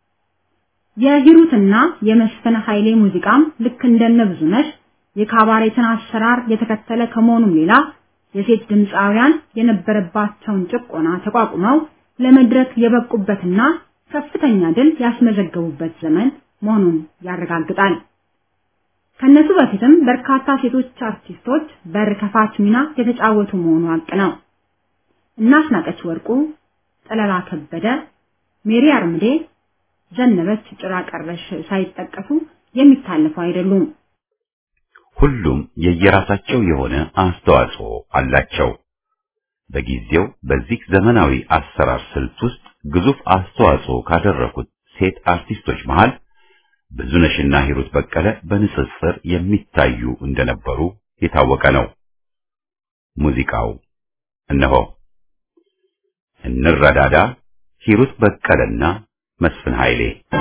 የሂሩትና የመስፍን ኃይሌ ሙዚቃም ልክ እንደነ ብዙነሽ የካባሬትን አሰራር የተከተለ ከመሆኑም ሌላ የሴት ድምፃውያን የነበረባቸውን ጭቆና ተቋቁመው ለመድረክ የበቁበትና ከፍተኛ ድል ያስመዘገቡበት ዘመን መሆኑን ያረጋግጣል። ከነሱ በፊትም በርካታ ሴቶች አርቲስቶች በር ከፋች ሚና የተጫወቱ መሆኑ ሀቅ ነው። እናስናቀች ወርቁ፣ ጠለላ ከበደ፣ ሜሪ አርምዴ፣ ዘነበች ጭራ ቀረሽ ሳይጠቀሱ የሚታለፉ አይደሉም። ሁሉም የየራሳቸው የሆነ አስተዋጽኦ አላቸው። በጊዜው በዚህ ዘመናዊ አሰራር ስልት ውስጥ ግዙፍ አስተዋጽኦ ካደረጉት ሴት አርቲስቶች መሃል ብዙነሽና ሂሩት በቀለ በንጽጽር የሚታዩ እንደነበሩ የታወቀ ነው። ሙዚቃው እነሆ እንረዳዳ፣ ሂሩት በቀለና መስፍን ኃይሌ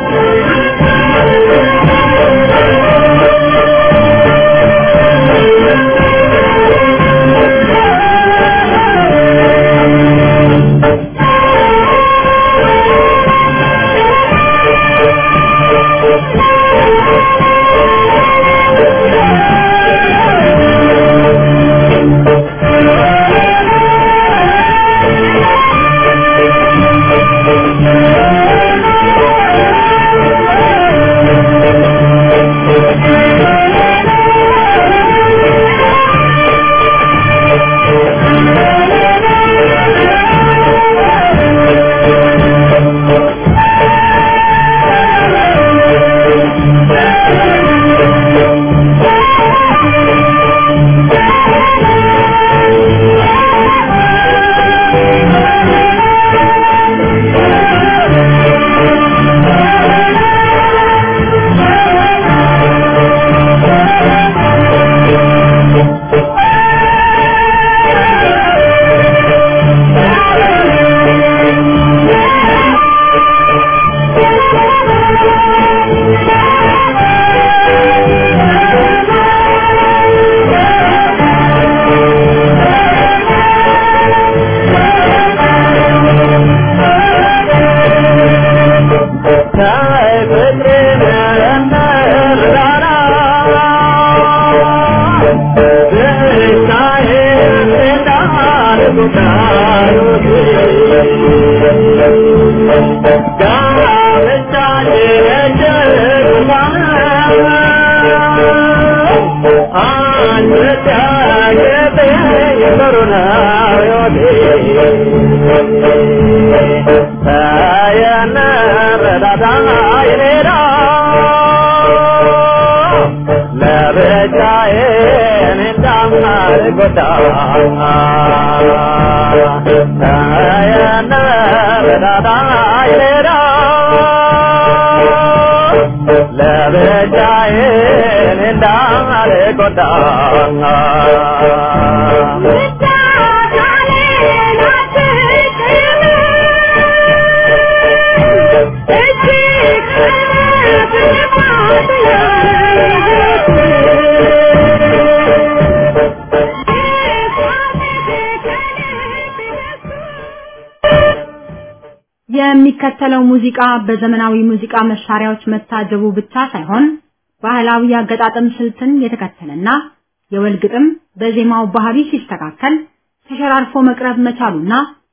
የሚከተለው ሙዚቃ በዘመናዊ ሙዚቃ መሳሪያዎች መታጀቡ ብቻ ሳይሆን ባህላዊ አገጣጠም ስልትን የተከተለና የወል ግጥም በዜማው ባህሪ ሲስተካከል ተሸራርፎ መቅረብ መቻሉና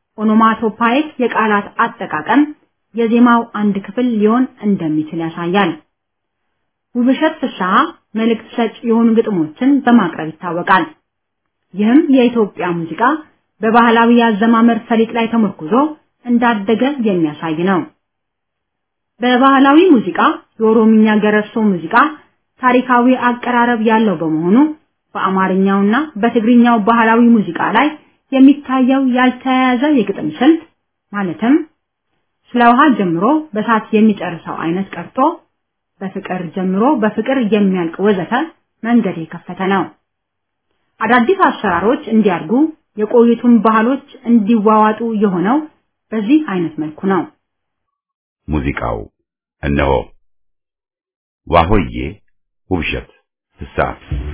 ኦኖማቶፓይክ የቃላት አጠቃቀም የዜማው አንድ ክፍል ሊሆን እንደሚችል ያሳያል። ውብሸት ፍስሐ መልእክት ሰጭ የሆኑ ግጥሞችን በማቅረብ ይታወቃል። ይህም የኢትዮጵያ ሙዚቃ በባህላዊ የአዘማመር ፈሊጥ ላይ ተመርኩዞ እንዳደገ የሚያሳይ ነው። በባህላዊ ሙዚቃ የኦሮምኛ ገረሶ ሙዚቃ ታሪካዊ አቀራረብ ያለው በመሆኑ በአማርኛውና በትግርኛው ባህላዊ ሙዚቃ ላይ የሚታየው ያልተያያዘ የግጥም ስልት ማለትም ስለ ውሃ ጀምሮ በሳት የሚጨርሰው አይነት ቀርቶ በፍቅር ጀምሮ በፍቅር የሚያልቅ ወዘተ መንገድ የከፈተ ነው። አዳዲስ አሰራሮች እንዲያድጉ የቆዩቱን ባህሎች እንዲዋዋጡ የሆነው በዚህ አይነት መልኩ ነው። ሙዚቃው እነሆ ዋሆዬ ውብሸት ፍስሐ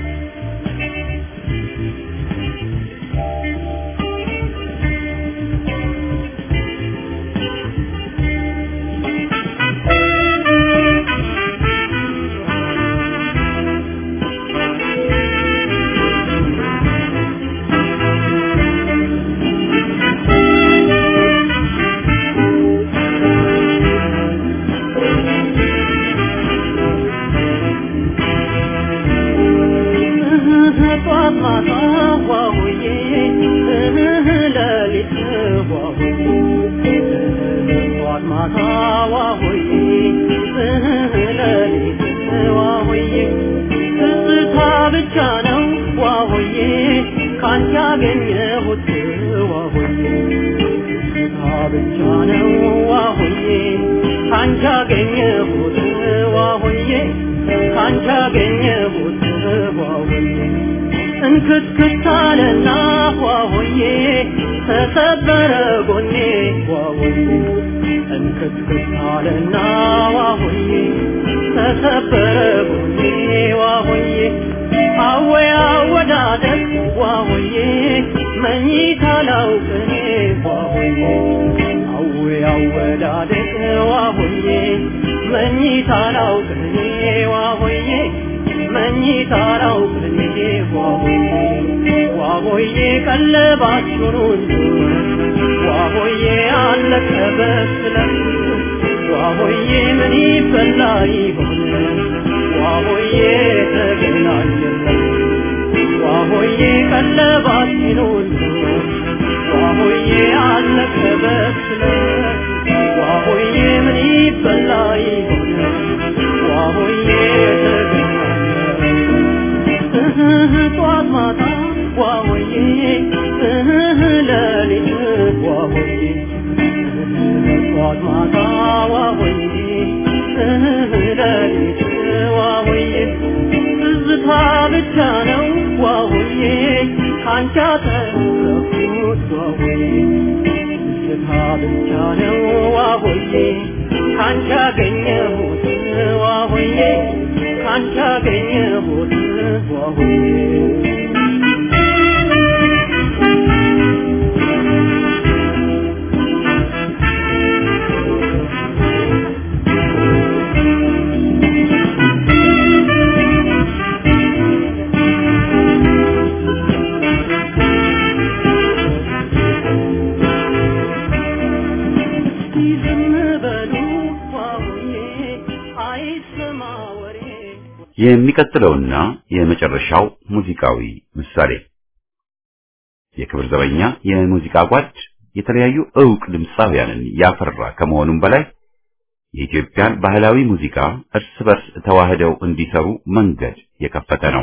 እንክትክታለና ሆዬ ተሰበረ ጎኔ ዋሆዬ እንክትክታለና ዋሆዬ ተሰበረ ጎኔ ዋሆዬ አወያ ወዳደቅ ዋሆዬ መኝታ ላውቅኔ ዋሆዬ አወያ ወዳደቅ ዋሆዬ መኝታ ላውቅኔ ዋሆዬ መኝታ ላውቅኔ ዋሆዬ ዋሆዬ ቀለባችሁን ሁሉ ዋሆዬ አለቀ በስለት ዋሆዬ ምን ይበላ ይሆን ዋሆዬ ተገናኘለን ዋሆዬ ቀለባችን ሁሉ ዋሆዬ አለቀ በስለት ዋሆዬ ምን ይበላ ይሆን ዋሆዬ ተገናኘለን ጧት ማታ ዋሆዬ ለሊት ዋሆዬ ጧት ማታ ዋሆዬ ለሊት ዋሆዬ ትዝታ ብቻ ነው ዋሆዬ ካንቺ አተረፍኩት ዋሆዬ ትዝታ ብቻ ነው ዋሆዬ ካንቺ አገኘሁት ዋሆዬ ካንቺ አገኘሁት ዋሆዬ የሚቀጥለውና የመጨረሻው ሙዚቃዊ ምሳሌ የክብር ዘበኛ የሙዚቃ ጓድ የተለያዩ ዕውቅ ድምፃውያንን ያፈራ ከመሆኑም በላይ የኢትዮጵያን ባህላዊ ሙዚቃ እርስ በርስ ተዋህደው እንዲሰሩ መንገድ የከፈተ ነው።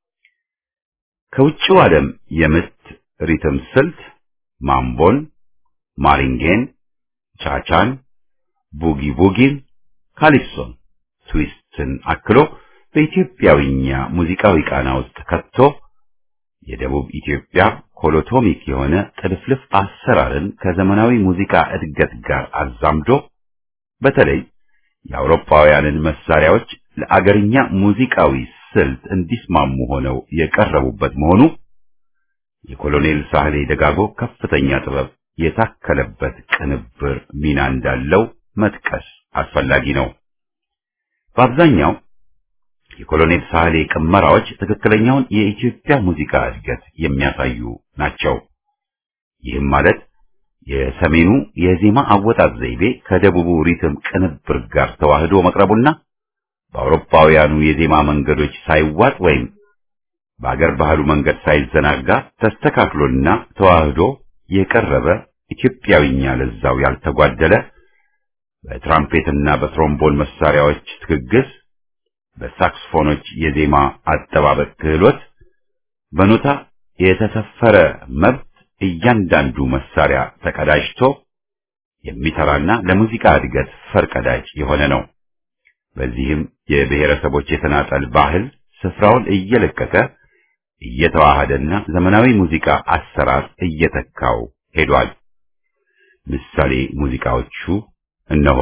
ከውጭው ዓለም የምት ሪትም ስልት ማምቦን፣ ማሪንጌን፣ ቻቻን፣ ቡጊ ቡጊን፣ ካሊፕሶን፣ ትዊስትን አክሎ በኢትዮጵያዊኛ ሙዚቃዊ ቃና ውስጥ ከቶ የደቡብ ኢትዮጵያ ኮሎቶሚክ የሆነ ጥልፍልፍ አሰራርን ከዘመናዊ ሙዚቃ እድገት ጋር አዛምዶ በተለይ የአውሮፓውያንን መሳሪያዎች ለአገርኛ ሙዚቃዊ ስልት እንዲስማሙ ሆነው የቀረቡበት መሆኑ የኮሎኔል ሳህሌ ደጋጎ ከፍተኛ ጥበብ የታከለበት ቅንብር ሚና እንዳለው መጥቀስ አስፈላጊ ነው። በአብዛኛው የኮሎኔል ሳህሌ ቅመራዎች ትክክለኛውን የኢትዮጵያ ሙዚቃ እድገት የሚያሳዩ ናቸው። ይህም ማለት የሰሜኑ የዜማ አወጣጥ ዘይቤ ከደቡቡ ሪትም ቅንብር ጋር ተዋህዶ መቅረቡና በአውሮፓውያኑ የዜማ መንገዶች ሳይዋጥ ወይም በአገር ባህሉ መንገድ ሳይዘናጋ ተስተካክሎና ተዋህዶ የቀረበ ኢትዮጵያዊኛ ለዛው ያልተጓደለ በትራምፔትና በትሮምቦን መሳሪያዎች ትግግስ በሳክስፎኖች የዜማ አጠባበቅ ክህሎት በኖታ የተሰፈረ መብት እያንዳንዱ መሳሪያ ተቀዳጅቶ የሚሰራና ለሙዚቃ እድገት ፈርቀዳጅ የሆነ ነው። በዚህም የብሔረሰቦች የተናጠል ባህል ስፍራውን እየለቀቀ እየተዋሃደና ዘመናዊ ሙዚቃ አሰራር እየተካው ሄዷል። ምሳሌ ሙዚቃዎቹ እነሆ።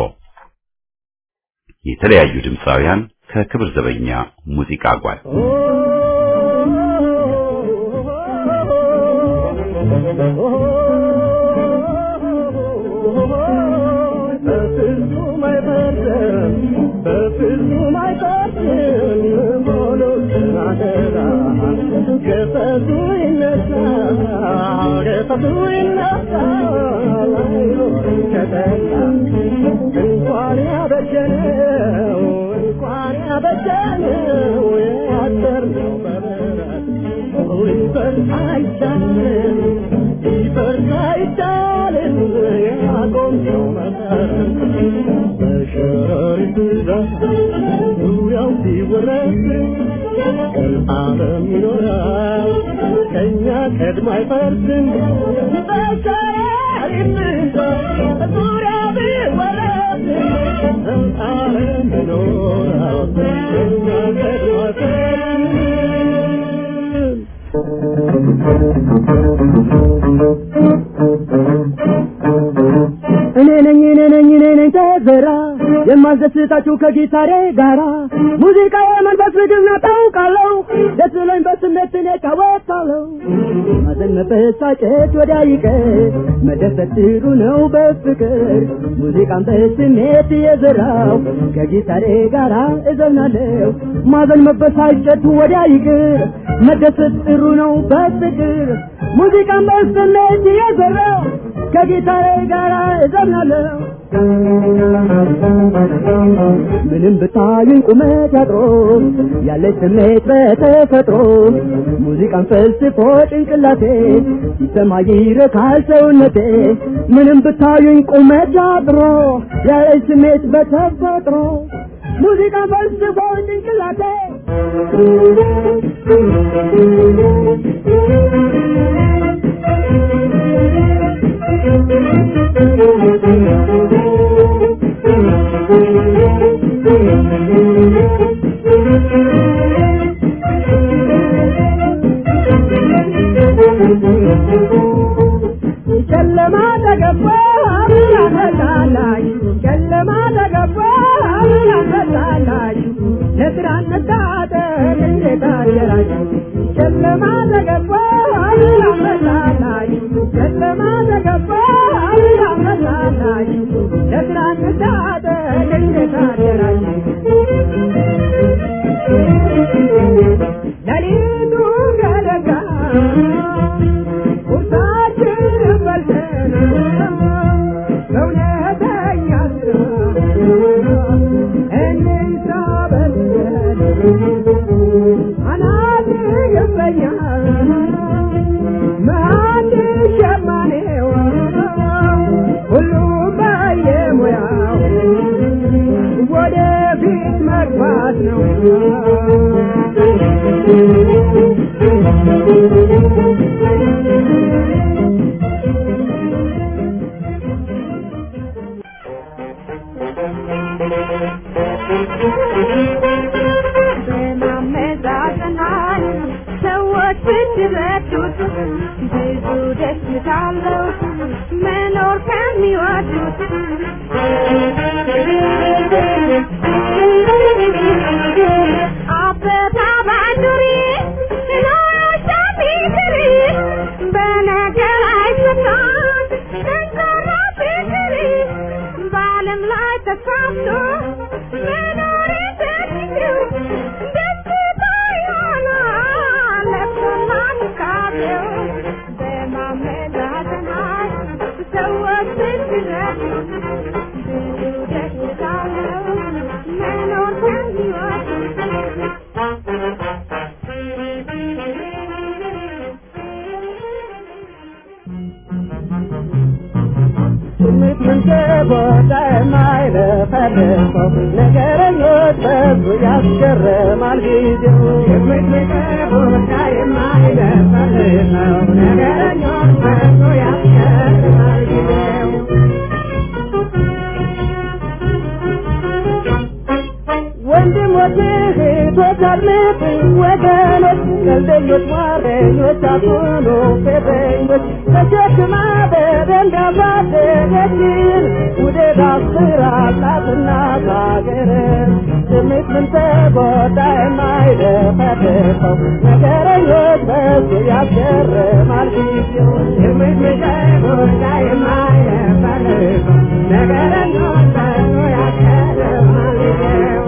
የተለያዩ ድምፃውያን ከክብር ዘበኛ ሙዚቃ ጓድ እንኳን ያበጀነው እንኳን ያበጀነው ያሰርነው በበረት ይፈርስ አይቻልም ይፈርስ አይቻልም ያቆምነው መሰረት በሸረሪት ብዛት ዙሪያው ሲወረስ ዓለም ይኖራል ከእኛ ቀድሞ አይፈርስም በሸረሪት ብዛት ዙሪያው ቢወረስ ዓለም ይኖራል ከእኛ ቀድሞ አይፈርስም እኔ ነኝ እኔ ነኝ እኔ ነኝ ተዘራ የማስደስታችሁ ከጊታሬ ጋራ ሙዚቃ የመንፈስ ምግብ ነው ታውቃለሁ ደስ ብሎኝ በስሜት እኔ እጫወታለሁ ማዘን መበሳጨት ወዲያ ይቀር መደሰት ጥሩ ነው በፍቅር ሙዚቃን በስሜት የዘራው ከጊታሬ ጋራ እዘምናለሁ ማዘን መበሳጨት ወዲያ ይቅር መደሰት ጥሩ ነው በፍቅር ሙዚቃን በስሜት የዘራው ከጊታሬ ጋራ እዘምናለሁ ምንም ብታዩኝ ቁመት ያጥሮ ያለች ስሜት በተፈጥሮ ሙዚቃን ፈልስፎ ጭንቅላቴ ሲሰማ ይረካል ሰውነቴ ምንም ብታዩኝ ቁመት ያጥሮ ያለች ስሜት በተፈጥሮ ሙዚቃን ፈልስፎ ጭንቅላቴ ጨለማ ተገባ አብራታላሽ ጨለማ ተገባ አብራታላሽ ለስራ ነጣጠር እንዴት አደራሽ ጨለማ ተገባ አብራታላሽ ጨለማ ተገባ አብራታላሽ ለስራ ነጣጠር እንዴት አደራሽ ለሊቱ ገለጋ ቁርሳችንን በልተን በእውነተኛ ስራ እንስራ በልተን አናት ይገባኛል ማን ሸማኔው ሁሉም በየሙያው ወደፊት መግባት ነው በማመዛዘናል ሰዎች ብትረዱት ብዙ ደስታ አለው መኖር ከሚወዱት አበባ ባንዱሪ ኖሮሻ ቢክሪ በነገር አይሰታም ጠንካራ ፍቅሪ በዓለም ላይ ተሳፍቶ መኖር ተችለው ደስታ ይሆናል ለብሶና ትካቤው በማመዛዘናል ሰዎች ብትረዱ ብዙ ደስታ አለው መኖር ስሜት መንገቦታ የማይለፈልፈው ነገረኞች በዙ ያስገርማል ጊዜው ስሜት መንገቦታ የማይለፈልፈው ነገረኞች በዙ ያስገርማል ጊዜው ወንድሞች እህቶች አድምጡኝ ወገኖች ቀልደኞች ሟረኞች አትሁኑ ፌዘኞች ተሸክማ በደንብ ያሳደገችን ውደት አስራላትና ካገር ስሜት ምን ተጎዳ የማይደፈርሰው ነገረኞች በሱ ያስገርማል ጊዜው ስሜት ምን ተጎዳ የማይደፈርሰው ነገረኞች በሱ ያስገርማል ጊዜው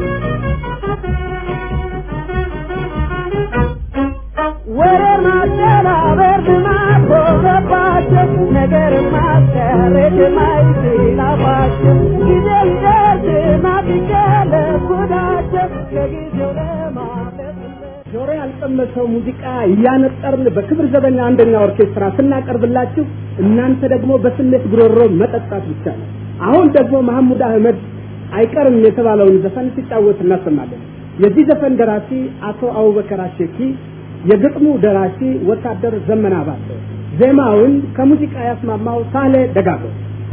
ወሬ ማደናበር ልማድ ሆነባቸው ነገር ማስቀረት የማይችላባቸው ጊዜ ሊደርስ ማትቀለ ጉዳቸው ከጊዜው ለማለፍ ጆሮ ያልቀመሰው ሙዚቃ እያነጠርን በክብር ዘበኛ አንደኛ ኦርኬስትራ ስናቀርብላችሁ እናንተ ደግሞ በስሜት ጉሮሮ መጠጣት ብቻ ነው። አሁን ደግሞ መሐሙድ አህመድ አይቀርም የተባለውን ዘፈን ሲጫወት እናሰማለን። የዚህ ዘፈን ደራሲ አቶ አቡበከር አሸኪ፣ የግጥሙ ደራሲ ወታደር ዘመና ባተ፣ ዜማውን ከሙዚቃ ያስማማው ሳሌ ደጋጎ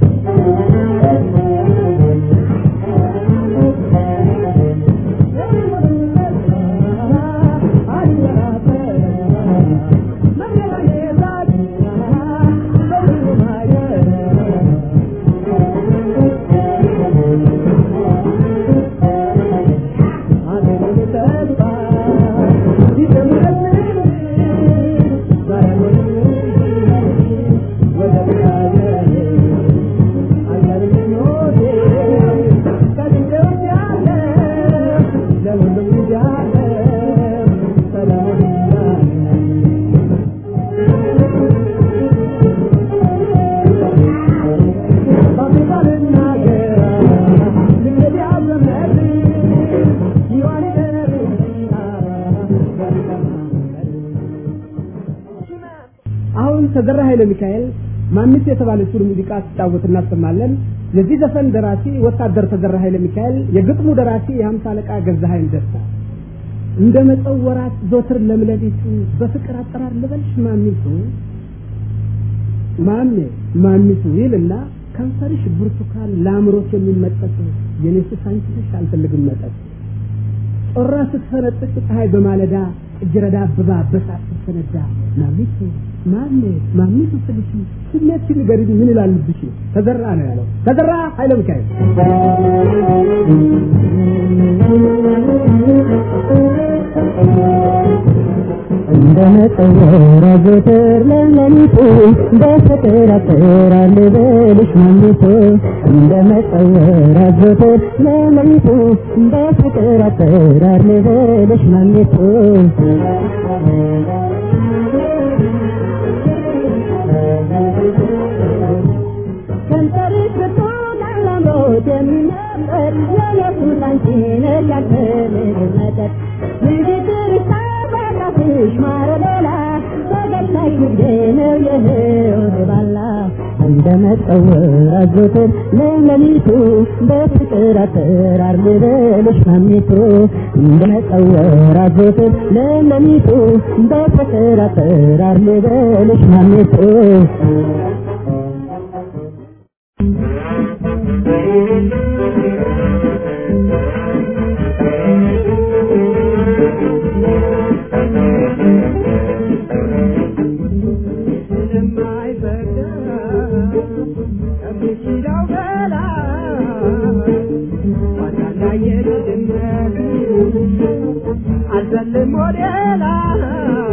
አሁን ተዘራ ኃይለ ሚካኤል ማንስ የተባለችውን ሙዚቃ ሲጫወት እናሰማለን። የዚህ ዘፈን ደራሲ ወታደር ተዘራ ኃይለ ሚካኤል፣ የግጥሙ ደራሲ የሀምሳ አለቃ ገዛሀኝ ደስታ። እንደ መጸው ወራት ዞትር ለምለሊቱ በፍቅር አጠራር ልበልሽ ማሚቱ ማሜ ማሚቱ ይልና ከንፈርሽ ብርቱካን ለአእምሮት የሚመጠጥ የኔስስ አንቺ ነሽ አልፈልግም መጠጥ ጮራ ስትፈነጥቅ ፀሐይ በማለዳ እጅረዳ አበባ በሳት ስትፈነዳ ማሚቱ ማሜ ማሚቱ ስልሽ ስሜትሽን ንገሪኝ ምን ይላልብሽ ተዘራ ነው ያለው ተዘራ ኃይለ ሚካኤል እንደመጠወር አዘወትር ለሌሊቱ በፍቅር አፈራል ልበልሽ ማሚቱ እንደመጠወር አዘወትር ለሌሊቱ በፍቅር አፈራል ልበልሽ ማሚቱ ከንፈርሽ ብርቱካን ለአምሮት የሚመጠር የኢየሱስ አንቺ ነሽ ያልፈልግ መጠጥ ንግግርሽ ታባቃፍሽ ማረሌላ ፈገግታሽ ንግዴ ነው የህይወት ባላ እንደ መጠወር አዘወትር ለሌሊቱ በፍቅር አጠራር ልበልሽ ማሚቱ እንደ መጠወር አዘወትር ለሌሊቱ በፍቅር አጠራር ልበልሽ ማሚቱ አልዘልም ወደ ላይ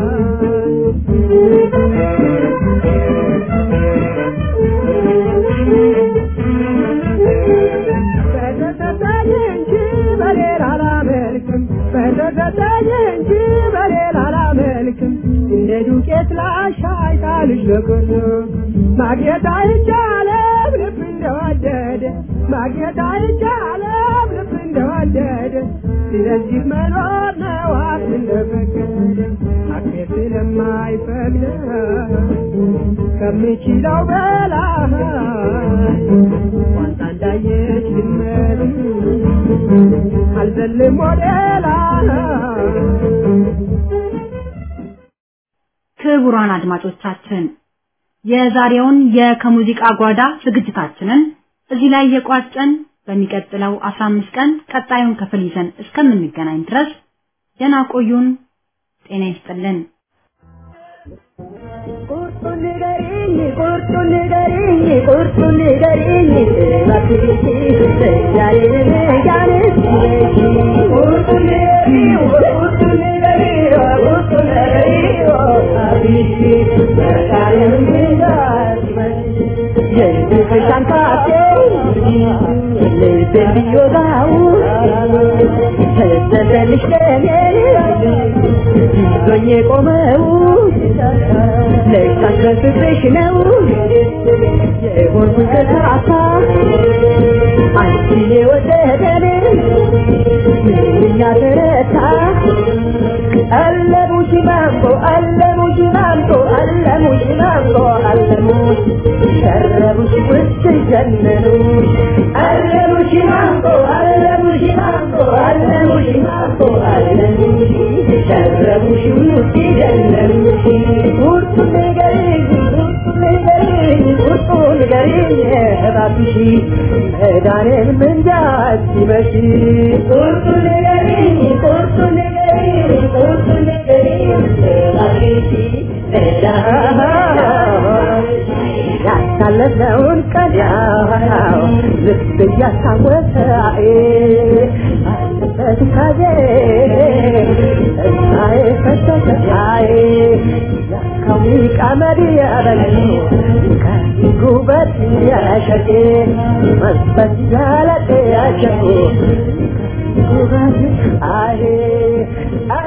በተሰጠኝ እንጂ በሌላ አላመልክም በተሰጠኝ እንጂ በሌላ አላመልክም እንደ ዱቄት ላሻይ ጣልሽ ለቅር ማግኘት አይቻለም ልብ እንደወደደ ማግኘት አይቻለም ልብ እንደወደደ ስለዚህ መኖር ነው አፍ እንደፈቀደ አፌ ስለማይፈቅድ ከምችለው በላይ ዋንታ እንዳየች ድመት አልዘልም ወደ ላይ ክቡራን አድማጮቻችን የዛሬውን የከሙዚቃ ጓዳ ዝግጅታችንን እዚህ ላይ የቋጨን በሚቀጥለው 15 ቀን ቀጣዩን ክፍል ይዘን እስከምንገናኝ ድረስ ደህና ቆዩን። ጤና ይስጥልን። ቁርጡን ንገሪኝ ቁርጡን ንገሪኝ ቁርጡን ንገሪኝ እባክሽ ዛሬን ያንስ ቁርጡን ንገሪኝ ቁርጡን ንገሪኝ ቁርጡን ንገሪኝ አብሽ ዛሬን የልብሽ አንካቴ ልቤን ቢወጋው ተዘዘልሽ ለኔ ይዞኝ የቆመው ልታስረስብሽ ነው የሆንኩት ከሳሳ አንቺን የወደደን ምንኛ ተረታ አለሙሽ ማምቦ አለሙሽ ማምቦ አለሙሽ ማምቦ አለሙሽ ሸረቡሽ ውስጥ ጀነኑ አለሙሽ ማምቦ አለሙሽ ማምቦ አለሙሽ ማምቦ አለሙሽ ሸረቡሽ ውስጥ ጀነኑ ቁርጡ ንገሪኝ ቁርጡ ንገሪኝ ቁርጡ ንገሪኝ እባክሽ መዳኔን ምንጃት ሲመሽ ቁርጡ ንገሪኝ ቁርጡ ንገሪኝ ቁርጡ ንገሪኝ እባክሽ ያሳለፍነውን ቀን ያው ልብ እያስታወሰ አለበት ካዜ ተስፋዬ ፈሰሰ አይ ያካው ቀመድ ያበሉ ከጉበት ያሸጌ መንፈስ ያለጤ ያሸጉ ጉበት አይ